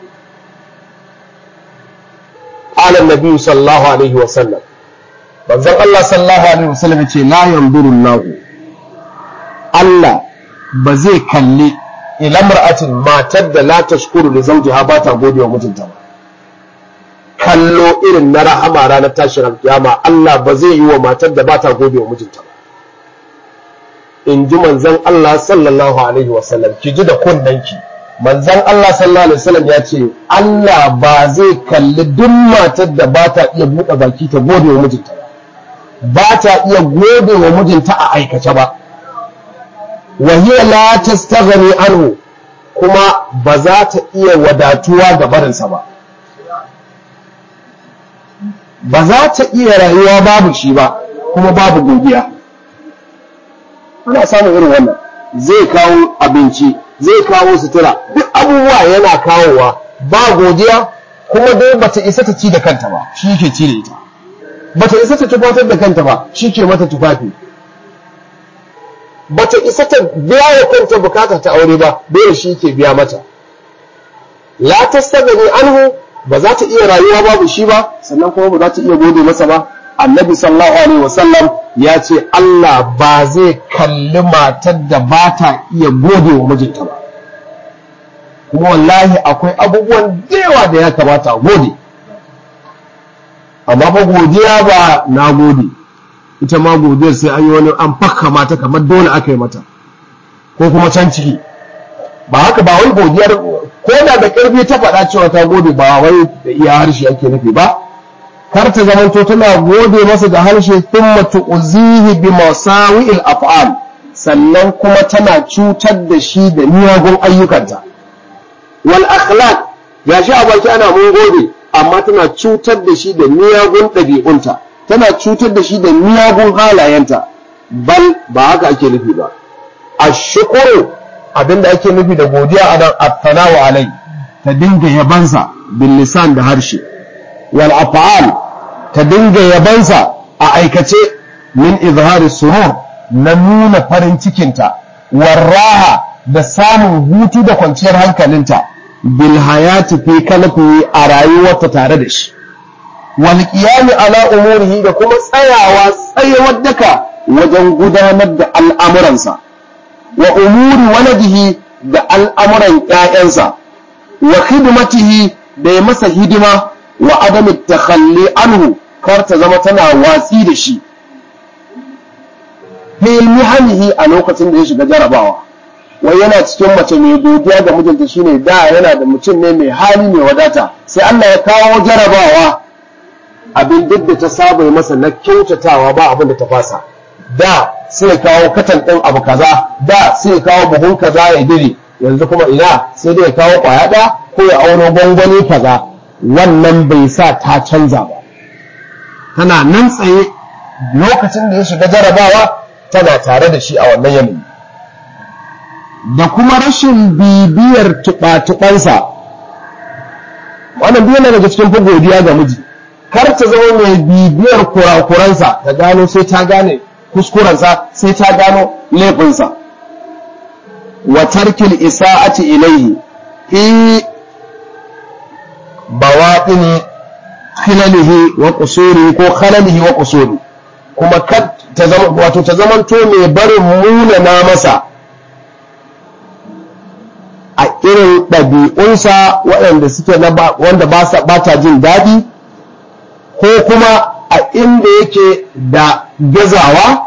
قال النبي صلى الله عليه وسلم manzon Allah sallallahu alaihi wasallam ya ce la yanzuru Allah Allah ba zai kalli ila mar'atin matar da la tashkuru li zawjiha ba ta gode wa mijinta ba kallo irin na rahama ranar tashin alkiyama Allah ba zai yi wa matar da ba ta gode wa mijinta ba in ji manzon Allah sallallahu alaihi wasallam ki ji da kunnanki manzon Allah sallallahu alaihi wasallam ya ce Allah ba zai kalli duk matar da ba ta iya buɗe baki ta gode wa mijinta ba ba ta iya gode wa mijinta a aikace ba wa hiya la tastaghni anhu kuma ba za ta iya wadatuwa ga barinsa ba ba za ta iya rayuwa babu shi ba kuma babu godiya ana samun irin wannan zai kawo abinci zai kawo sutura duk abubuwa yana kawowa ba godiya kuma dai bata isa ta ci da kanta ba shi ke ci da ita bata isa ta tufatar da kanta ba shi ke mata tufafi bata isa ta biya wa kanta bukata ta aure ba dole shi ke biya mata la tastagani anhu ba za ta iya rayuwa babu shi ba sannan kuma ba za ta iya gode masa ba annabi sallallahu alaihi wasallam ya ce Allah ba zai kalli matar da ba ta iya gode wa mijinta ba kuma wallahi akwai abubuwan yawa da ya kamata a gode amma fa godiya ba na gode ita ma godiyar sai an yi wani an fakka mata kamar dole aka yi mata ko kuma can ciki ba haka ba wai godiyar ko da da karfi ta faɗa cewa ta gode ba wai da iya harshe ake nufi ba kar ta zamanto tana gode masa da harshe thumma tu'zihi bi masawi'il af'al sannan kuma tana cutar da shi da miyagun ayyukanta wal akhlaq gashi a baki ana mun gode amma tana cutar da shi da miyagun ɗabi'unta tana cutar da shi da miyagun halayenta bal ba haka ake nufi ba ashkuru abinda ake nufi da godiya a nan at-tanawu alai ta dinga yabansa bil lisan da harshe wal af'al ta dinga yabansa a aikace min izhari surur na nuna farin cikinta warraha da samun hutu da kwanciyar hankalinta bil hayati fi kalfi a rayuwarta tare da shi wal qiyami ala umurihi da kuma tsayawa tsayawar daka wajen gudanar da al'amuransa wa umuri waladihi da al'amuran ƴaƴansa wa khidmatihi da ya masa hidima wa adami takhalli anhu kar ta zama tana watsi da shi fi mihanihi a lokacin da ya shiga jarabawa wai yana cikin mace mai godiya ga mijinta shine da yana da mutum ne mai hali mai wadata sai Allah ya kawo jarabawa abin duk da ta saba masa na kyautatawa ba abin da ta fasa da sai kawo katan ɗin abu kaza da sai kawo buhun kaza ya dire yanzu kuma ina sai dai ya kawo kwaya ɗaya ko ya auno gwangwani kaza wannan bai sa ta canza ba tana nan tsaye lokacin da ya shiga jarabawa tana tare da shi a wannan yanayi da kuma rashin bibiyar tuɓa-tuɓansa wannan biyu daga cikin fi godiya ga miji kar ta zama mai bibiyar kurakuransa ta gano sai ta gane kuskurensa sai ta gano laifinsa wa tarkil isa'ati ilaihi fi bawaɗini khilalihi wa qusuri ko khalalihi wa qusuri kuma kad ta zama wato ta zamanto mai barin munana masa a irin ɗabi'unsa waɗanda suke na wanda ba ta jin daɗi ko kuma a inda yake da gazawa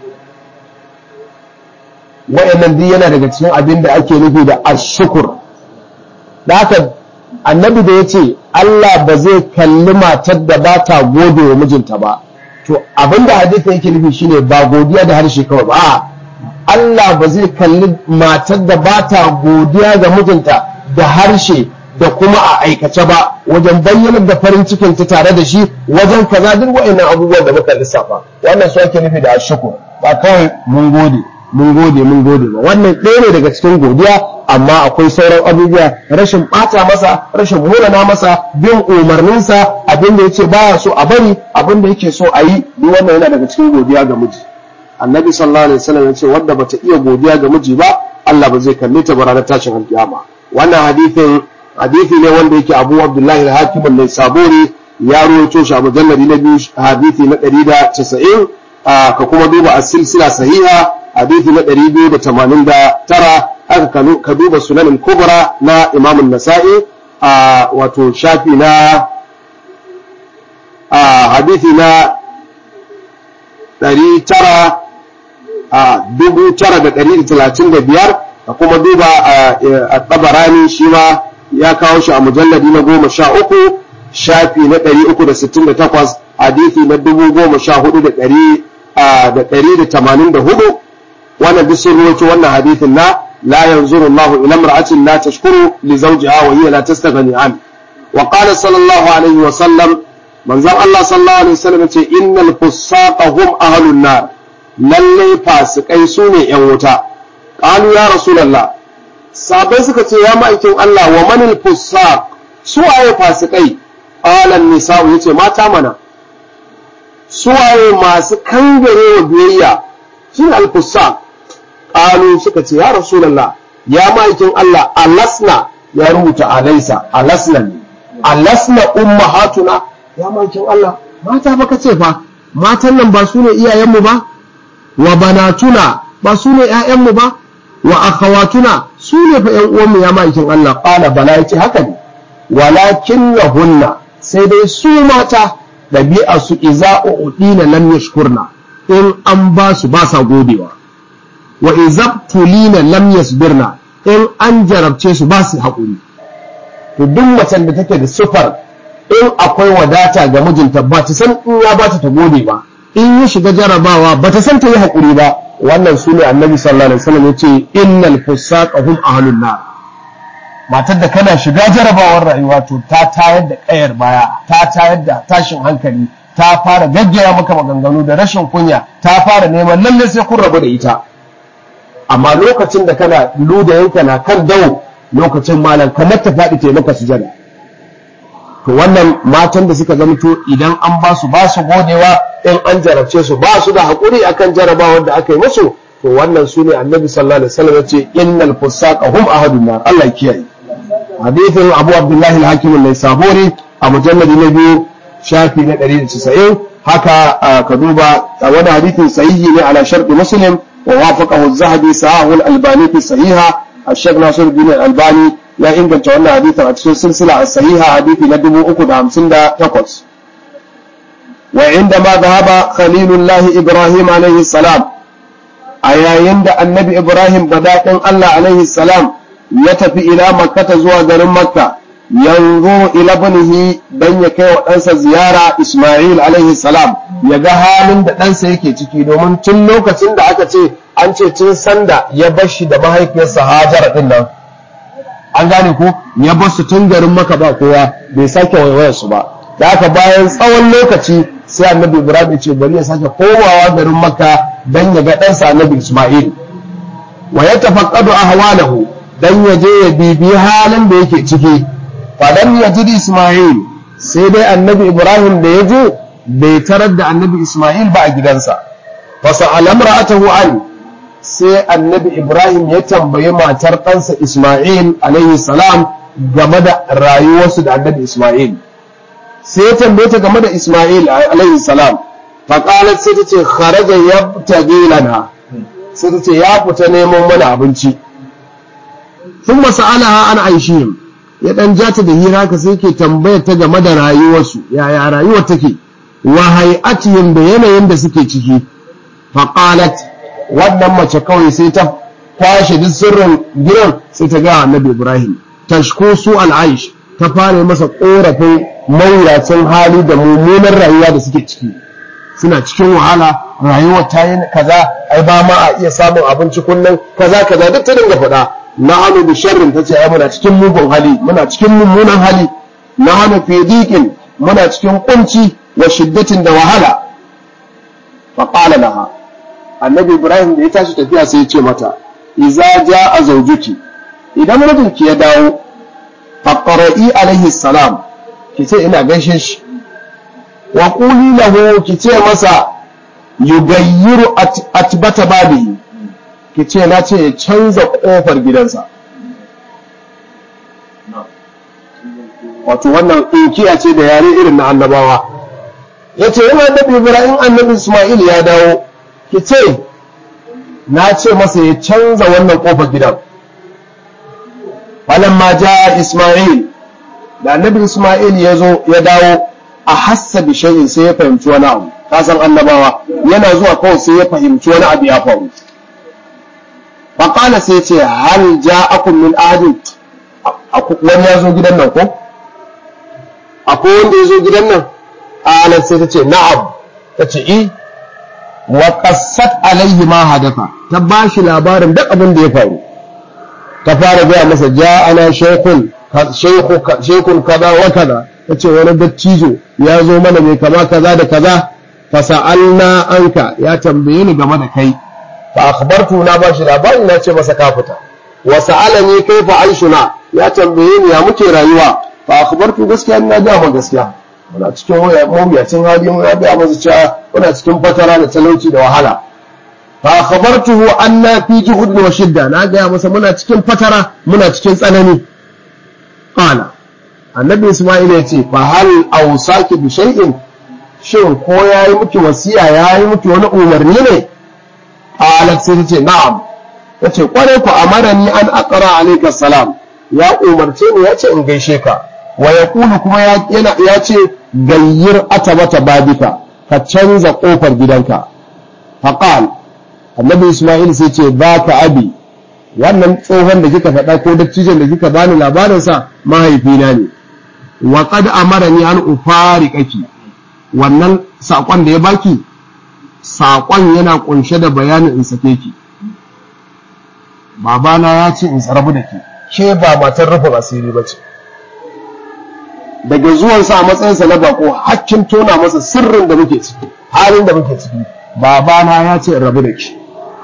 waɗannan duk yana daga cikin abin da ake nufi da ashukur da haka annabi da ya ce Allah ba zai kalli matar da ba ta gode wa mijinta ba to abin da hadisi yake nufi shine ba godiya da harshe kawai ba Allah ba zai kalli matar da ba ta godiya ga mijinta da harshe da kuma a aikace ba wajen bayyanar da farin cikin ta tare da shi wajen kaza duk wa'annan abubuwan da muka lissafa wannan su ake nufi da ashukur ba kawai mun gode mun gode mun gode ba wannan ɗaya ne daga cikin godiya amma akwai sauran abubuwa rashin ɓata masa rashin munana masa bin umarninsa abin da yace baya so a bari abin da yake so a yi duk wannan yana daga cikin godiya ga miji annabi sallallahu alaihi wasallam yace wanda bata iya godiya ga miji ba Allah ba zai kalle ta ba ranar tashin alkiyama wannan hadithin hadithi ne wanda yake Abu Abdullah al-Hakim al-Saburi ya rawaito shi a mujalladi na biyu hadithi na 190 ka kuma duba as-silsila sahiha hadithi na 289 aka ka duba sunanin kubra na Imam an-Nasa'i wato shafi na hadithi na 900 935 ka kuma duba a tabarani shi ma ya kawo shi a mujalladi na goma sha uku shafi na ɗari uku da sittin da takwas hadithi na dubu goma sha hudu da ɗari da ɗari da tamanin da hudu wannan duk sun ruwaito wannan hadithin na la yanzuru Allahu ila imra'atin la tashkuru li zawjiha wa hiya la tastaghni an wa qala sallallahu alaihi wa sallam manzon Allah sallallahu alaihi wa sallam ce innal fusaqa hum ahlun nar lalle fasikai sune yan wuta qalu ya rasulullah sabai suka ce ya ma'aikin Allah wa manil fusaq su waye fasikai qalan nisa'u yace mata mana su waye masu kangare wa biyayya shi al fusaq qalu suka ce ya rasulullah ya ma'aikin Allah alasna ya rubuta alaisa alasna ne alasna ummahatuna ya ma'aikin Allah mata baka ce fa matan nan ba su ne iyayenmu ba wa banatuna ba su ne ƴaƴanmu ba wa akhawatuna su ne fa ƴan uwanmu ya ma'aikin Allah qala bala yace haka ne walakin lahunna sai dai su mata dabi'a su iza udina lam yashkurna in an ba su ba sa godewa wa izabtulina lam yasbirna in an jarabce su ba su haƙuri to duk macen da take da sufar in akwai wadata ga mijinta ba ta san in ya ba ta ta gode ba in ya shiga jarabawa ba ta san ta yi haƙuri ba wannan su ne annabi sallallahu alaihi wasallam yace innal fusaqa hum ahlun nar matar da kana shiga jarabawar rayuwa to ta tayar da kayar baya ta tayar da tashin hankali ta fara gaggaya maka maganganu da rashin kunya ta fara neman lalle sai kun rabu da ita amma lokacin da kana luda yanka na kan dawo lokacin malam kamar ta faɗi ta maka sujada to wannan matan da suka zamto idan an ba su ba su godewa in an jarabce su ba su da haƙuri akan jarabawar da aka yi musu to wannan su ne annabi sallallahu alaihi wasallam ya ce innal fusaqa hum ahadun nar Allah ya kiyaye hadithin Abu Abdullah al-Hakim an-Naisaburi a mujalladi na biyu shafi na 190 haka ka duba wani hadithin sahihi ne ala sharti Muslim wa wafaqahu az-Zahabi sahahu al-Albani fi sahiha الشيخ ناصر الدين الألباني ya inganta wannan hadithin a cikin silsila a sahiha hadithi na 358 wa inda ma zahaba khalilullahi ibrahim alaihi salam a yayin da annabi ibrahim badaɗin allah alaihi salam ya tafi ila makkata zuwa garin makka yanzu ila banihi dan ya kai wa ɗansa ziyara isma'il alaihi salam ya ga halin da ɗansa yake ciki domin tun lokacin da aka ce an ce tun sanda ya bar shi da mahaifiyarsa hajara ɗin nan an gane ko ya bar su tun garin maka ba kowa bai sake waiwayar su ba da haka bayan tsawon lokaci sai annabi ibrahim ya ce bari ya sake komawa garin makka dan ya ga ɗansa annabi isma'il wa ya tafaqqadu ahwalahu dan ya je ya bibi halin da yake ciki fadan ya ji isma'il sai dai annabi ibrahim da ya je bai tarar da annabi isma'il ba a gidansa fasa alamra'atahu an sai annabi Ibrahim ya tambayi matar ɗansa Ismail alaihi salam game da rayuwarsu da annabi Ismail sai ya tambaye ta game da Ismail alaihi salam faƙalar sai ta ce kharaja ya tage lana sai ta ce ya fita neman mana abinci sun masa'alaha an aishihim ya ɗan ja ta da hira ka sai ke tambayar ta game da rayuwarsu yaya rayuwar take wa hay'atihim da yanayin da suke ciki faqalat wannan mace kawai sai ta kwashe duk sirrin gidan sai ta ga annabi Ibrahim tashko su al'aish ta fara masa korafin mawuyacin hali da mummunan rayuwa da suke ciki suna cikin wahala rayuwar ta yi kaza ai ba ma a iya samun abinci kullum kaza kaza duk ta dinga faɗa na hannu da sharrin ta ce ai muna cikin mugun hali muna cikin mummunan hali na hannu fi dikin muna cikin kunci wa shiddatin da wahala fa qala laha annabi ibrahim da ya tashi tafiya sai ya ce mata iza jaa zawjuki idan mijinki ya dawo faqra'i alaihi salam ki ce ina gaishe shi wa quli lahu ki ce masa yugayyiru atbata babihi ki ce na ce ya canza kofar gidansa wato wannan inkiya ce da yare irin na annabawa yace yana annabi ibrahim annabi isma'il ya dawo ki ce na ce masa ya canza wannan kofar gidan ma ja isma'il da annabi isma'il ya zo ya dawo a hassa bi shay'in sai ya fahimci wani abu ka san annabawa yana zuwa kawai sai ya fahimci wani abu ya faru faqala sai ce hal ja'akum min ahadin wani ya zo gidan nan ko akwai wanda ya zo gidan nan a sai ta ce na'am ta ce i wa qassat alaihi ma hadatha ta bashi labarin duk abin da ya faru ta fara gaya masa ja'ana shaykhun shaykhun kaza wa kaza tace wani dattijo ya zo mana mai kama kaza da kaza fa sa'alna anka ya tambaye ni game da kai fa akhbartu na bashi labarin na ce masa ka fita wa sa'alani kaifa aishuna ya tambaye ni ya muke rayuwa fa akhbartu gaskiya ina ga ma gaskiya muna cikin mawuyacin hali mun ya ga masa cewa muna cikin fatara da talauci da wahala fa akhbartuhu anna fi juhud wa shidda na ga masa muna cikin fatara muna cikin tsanani qala annabi isma'il ya ce fa hal awsaki bi shay'in shin ko yayi miki wasiya yayi miki wani umarni ne qalat sai ta ce na'am tace kware ku amarani an aqra alayka salam ya umarce ni ya ce in gaishe ka wa yaqulu kuma ya ce gayyir atabata babika ka canza kofar gidanka faqal annabi isma'il sai ce baka abi wannan tsohon da kika faɗa ko dattijon da kika bani labarin sa mahaifina ne wa qad amarani an ufariqaki wannan sakon da ya baki sakon yana kunshe da bayanin in sake ki babana ya ce in tsarabu da ke ke ba matar rufin asiri ba ce daga zuwansa a matsayinsa na bako hakkin tona masa sirrin da muke ciki halin da muke ciki babana ya ce in rabu da ki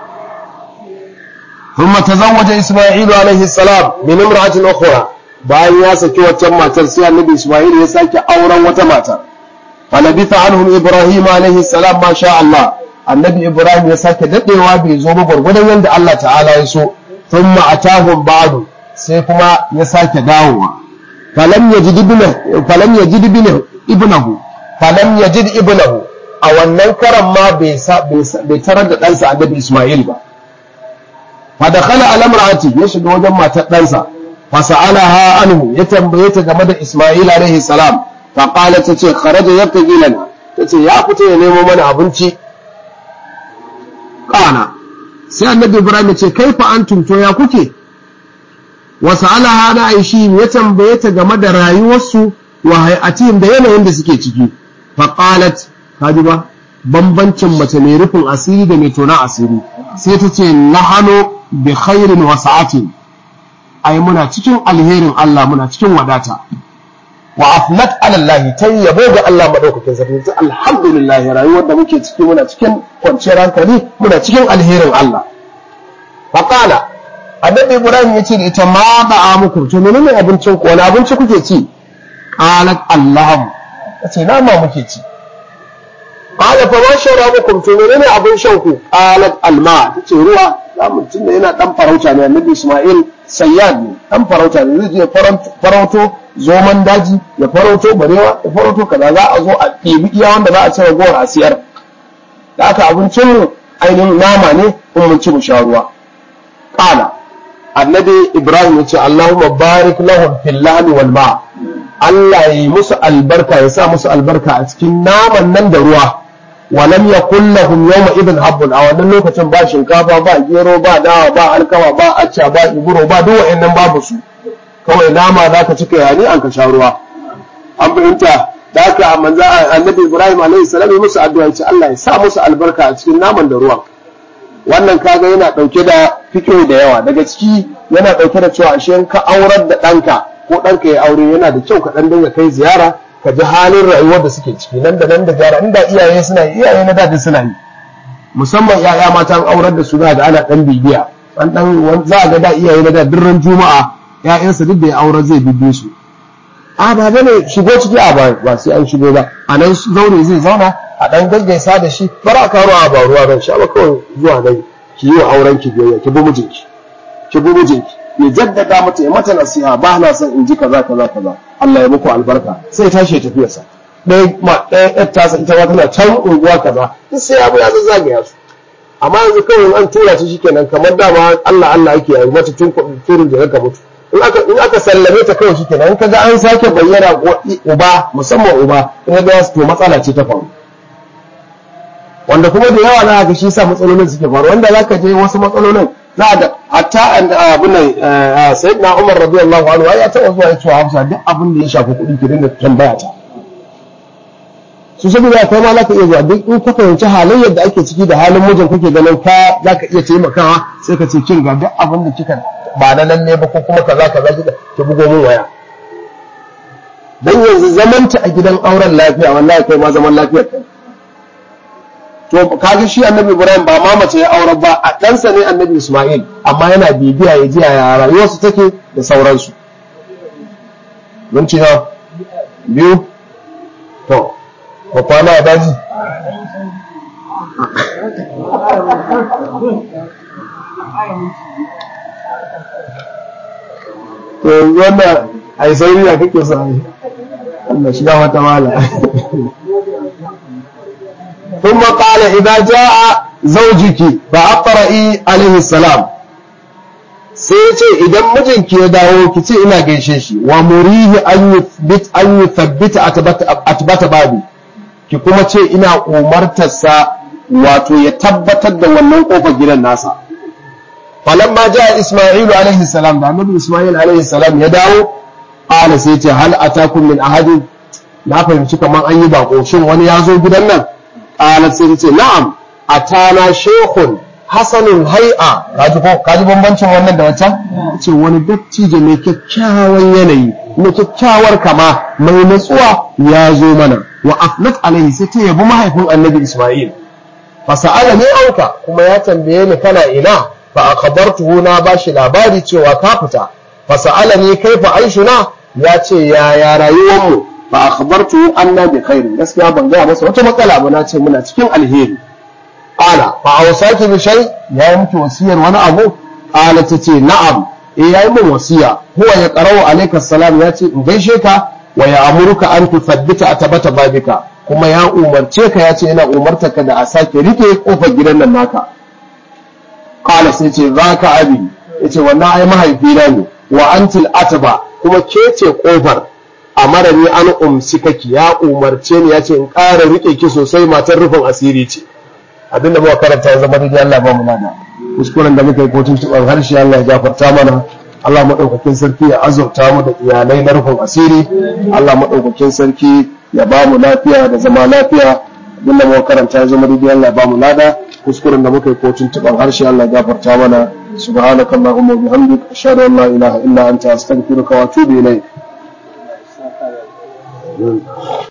ثم تزوج إسماعيل عليه السلام من امرأة أخرى bayan ya saki waccan matar sai annabi Isma'il ya sake auren wata mata falabitha anhum Ibrahim alaihi salam ma sha Allah annabi Ibrahim ya sake dadewa bai zo ba gurgudan yanda Allah ta'ala ya so thumma atahum ba'du sai kuma ya sake dawowa falam yajid ibnahu falam yajid ibnahu falam yajid ibnahu a wannan karan ma bai bai tarar da ɗansa annabi Isma'il ba fa dakhala ala imra'ati ya shiga wajen matar ɗansa fasa'alaha anhu ya tambaye ta game da Isma'il alaihi salam fa qalat tace kharaja yabtaghi lana tace ya fita ya nemo mana abinci kana sai annabi Ibrahim ya ce kaifa antum to ya kuke wa sa'alaha na aishi ya tambaye ta game da rayuwarsu wa hay'atihim da yanayin da suke ciki fa qalat kaji ba bambancin mace mai rufin asiri da mai tona asiri sai ta ce nahanu bi khairin wa sa'atin ai muna cikin alherin Allah muna cikin wadata wa afnat ala Allah ta yabo ga Allah madaukakin sarki ta alhamdulillah rayuwar da muke ciki muna cikin kwanciyar hankali muna cikin alherin Allah fa qala annabi Ibrahim yace da ita ma ba muku to menene abincin ku wani abinci kuke ci qalat Allah tace nama muke ci qala fa ma sharabukum to menene abin shan ku qalat alma tace ruwa zamu tunda yana dan farauta ne annabi Isma'il sayyad ne dan farauta ne zai je farauto zoman daji ya farauto barewa ya farauto kaza za a zo a ɗebi iya wanda za a ci ragowar a siyar da aka abincin mu ainihin nama ne in mun ci mu sha ruwa qala annabi ibrahim ya ce allahumma barik lahum fil lahmi wal ma Allah ya yi musu albarka ya sa musu albarka a cikin naman nan da ruwa walam yakul lahum yawma idin habbun a wannan lokacin ba shinkafa ba gero ba dawa ba alkama ba acca ba iburo ba duk wa'annan babu su kawai nama za ka cika yani an ka sha ruwa an fahimta da haka manzo annabi ibrahim alaihi salam ya musu addu'a ce Allah ya sa musu albarka a cikin naman da ruwan wannan kaga yana dauke da fikiyo da yawa daga ciki yana dauke da cewa ashe ka aurar da ɗanka ko ɗanka ya aure yana da kyau ka ɗan dinga kai ziyara ka ji halin rayuwar da suke ciki nan da nan da gyara inda iyaye suna yi iyaye na dadi suna yi musamman yaya mata an aurar da su da ga ana dan bibiya an dan za a ga da iyaye na da dirran juma'a ƴaƴansa duk da ya aurar zai bibbe su a ba bane shigo ciki a ba ba sai an shigo ba a nan zaure zai zauna a dan gaggaisa da shi bar a karo a ba ruwa ban sha ba kawai zuwa nan ki yi wa auren ki biyayya ki bi mijinki ki bi mijinki ya jaddada mata ya mata nasiha ba na son in ji kaza kaza kaza Allah ya muku albarka sai tashi ya tafi sa ɗaya ma ɗaya ƴar tasa ita ma tana can unguwa kaza duk sai abu ya zazzagaya su amma yanzu kawai an tura ta shikenan kamar dama Allah Allah yake yi mata tun turin da ka mutu in aka in aka sallame ta kawai shikenan in kaga an sake bayyana uba musamman uba in ga to matsala ce ta faru wanda kuma da yawa za ga shi sa matsalolin suke faru wanda zaka je wasu matsalolin za ga hatta abin nan sayyidina Umar radiyallahu anhu ya taɓa zuwa ya ce Hafsa duk abin da ya shafi kuɗi ki dinga tambaya ta su saboda kai ma zaka iya zuwa duk in ka fahimci halayyar da ake ciki da halin mijin kake ganin ka zaka iya taimakawa sai ka ce kin ga duk abin da kika ba na nan ne ba ko kuma kaza kaza kika ki bugo min waya dan yanzu zamanta a gidan auren lafiya wallahi kai ma zaman lafiyar kai to kaga shi annabi ibrahim ba ma mace ya aure ba a ɗansa ne annabi isma'il amma yana bibiya ya ji yaya rayuwarsu take da sauransu mun ci na biyu to ba kwana a daji to yanzu wannan a yi sauri da kake sa Allah shiga wata mala ثم قال إذا جاء زوجك فأقرئي عليه السلام sai ce idan mijinki ya dawo ki ce ina gaishe shi wa murihi an yuthbit an yuthabbita atbata babi ki kuma ce ina umartarsa wato ya tabbatar da wannan kofar gidan nasa falamma jaa isma'ilu alaihi salam da annabi isma'il alaihi salam ya dawo qala sai ce hal atakum min ahadin na fahimci kaman an yi bako shin wani ya zo gidan nan qalat sai ce na'am atana shaykhun hasanul hay'a kaji ko kaji bambancin wannan da wancan ce wani dattijo mai kyakkyawan yanayi mai kyakkyawar kama mai natsuwa ya zo mana wa afnat alaihi sai ta yabi mahaifin annabi isma'il fa sa'ala ni auka kuma ya tambaye ni kana ina fa akhbartuhu na bashi labari cewa ka fita fa sa'ala ni kaifa aishuna ya ce ya ya rayuwar mu fa akhbartuhu anna bi khairin gaskiya ban ga masa wata matsala ba na ce muna cikin alheri qala fa awsaki bi shay ya yi miki wasiyar wani abu qala tace na'am eh yayi min wasiya huwa ya qara'u alayka salam ya ce in gaishe ka wa ya amuruka an tuthabbita atabata babika kuma ya umarce ka ya ce yana umarta ka da a sake rike kofar gidan nan naka qala sai ce zaka abi yace wannan ai mahaifina ne wa antil ataba kuma ke ce kofar amara ni an umsikaki ya umarce ni ya ce in ƙara rike ki sosai matar rufin asiri ce abinda muka karanta ya zama daidai Allah ba mu nada kuskuren da muka yi kotun tuban harshe Allah ya gafarta mana Allah maɗaukakin sarki ya azurta mu da iyalai na rufin asiri Allah maɗaukakin sarki ya ba mu lafiya da zama lafiya abinda muka karanta ya zama daidai Allah ya ba mu lada kuskuren da muka yi kotun tuban harshe Allah ya gafarta mana subhanaka allahumma wa bihamdika ashhadu an la ilaha illa anta astaghfiruka wa atubu ilayk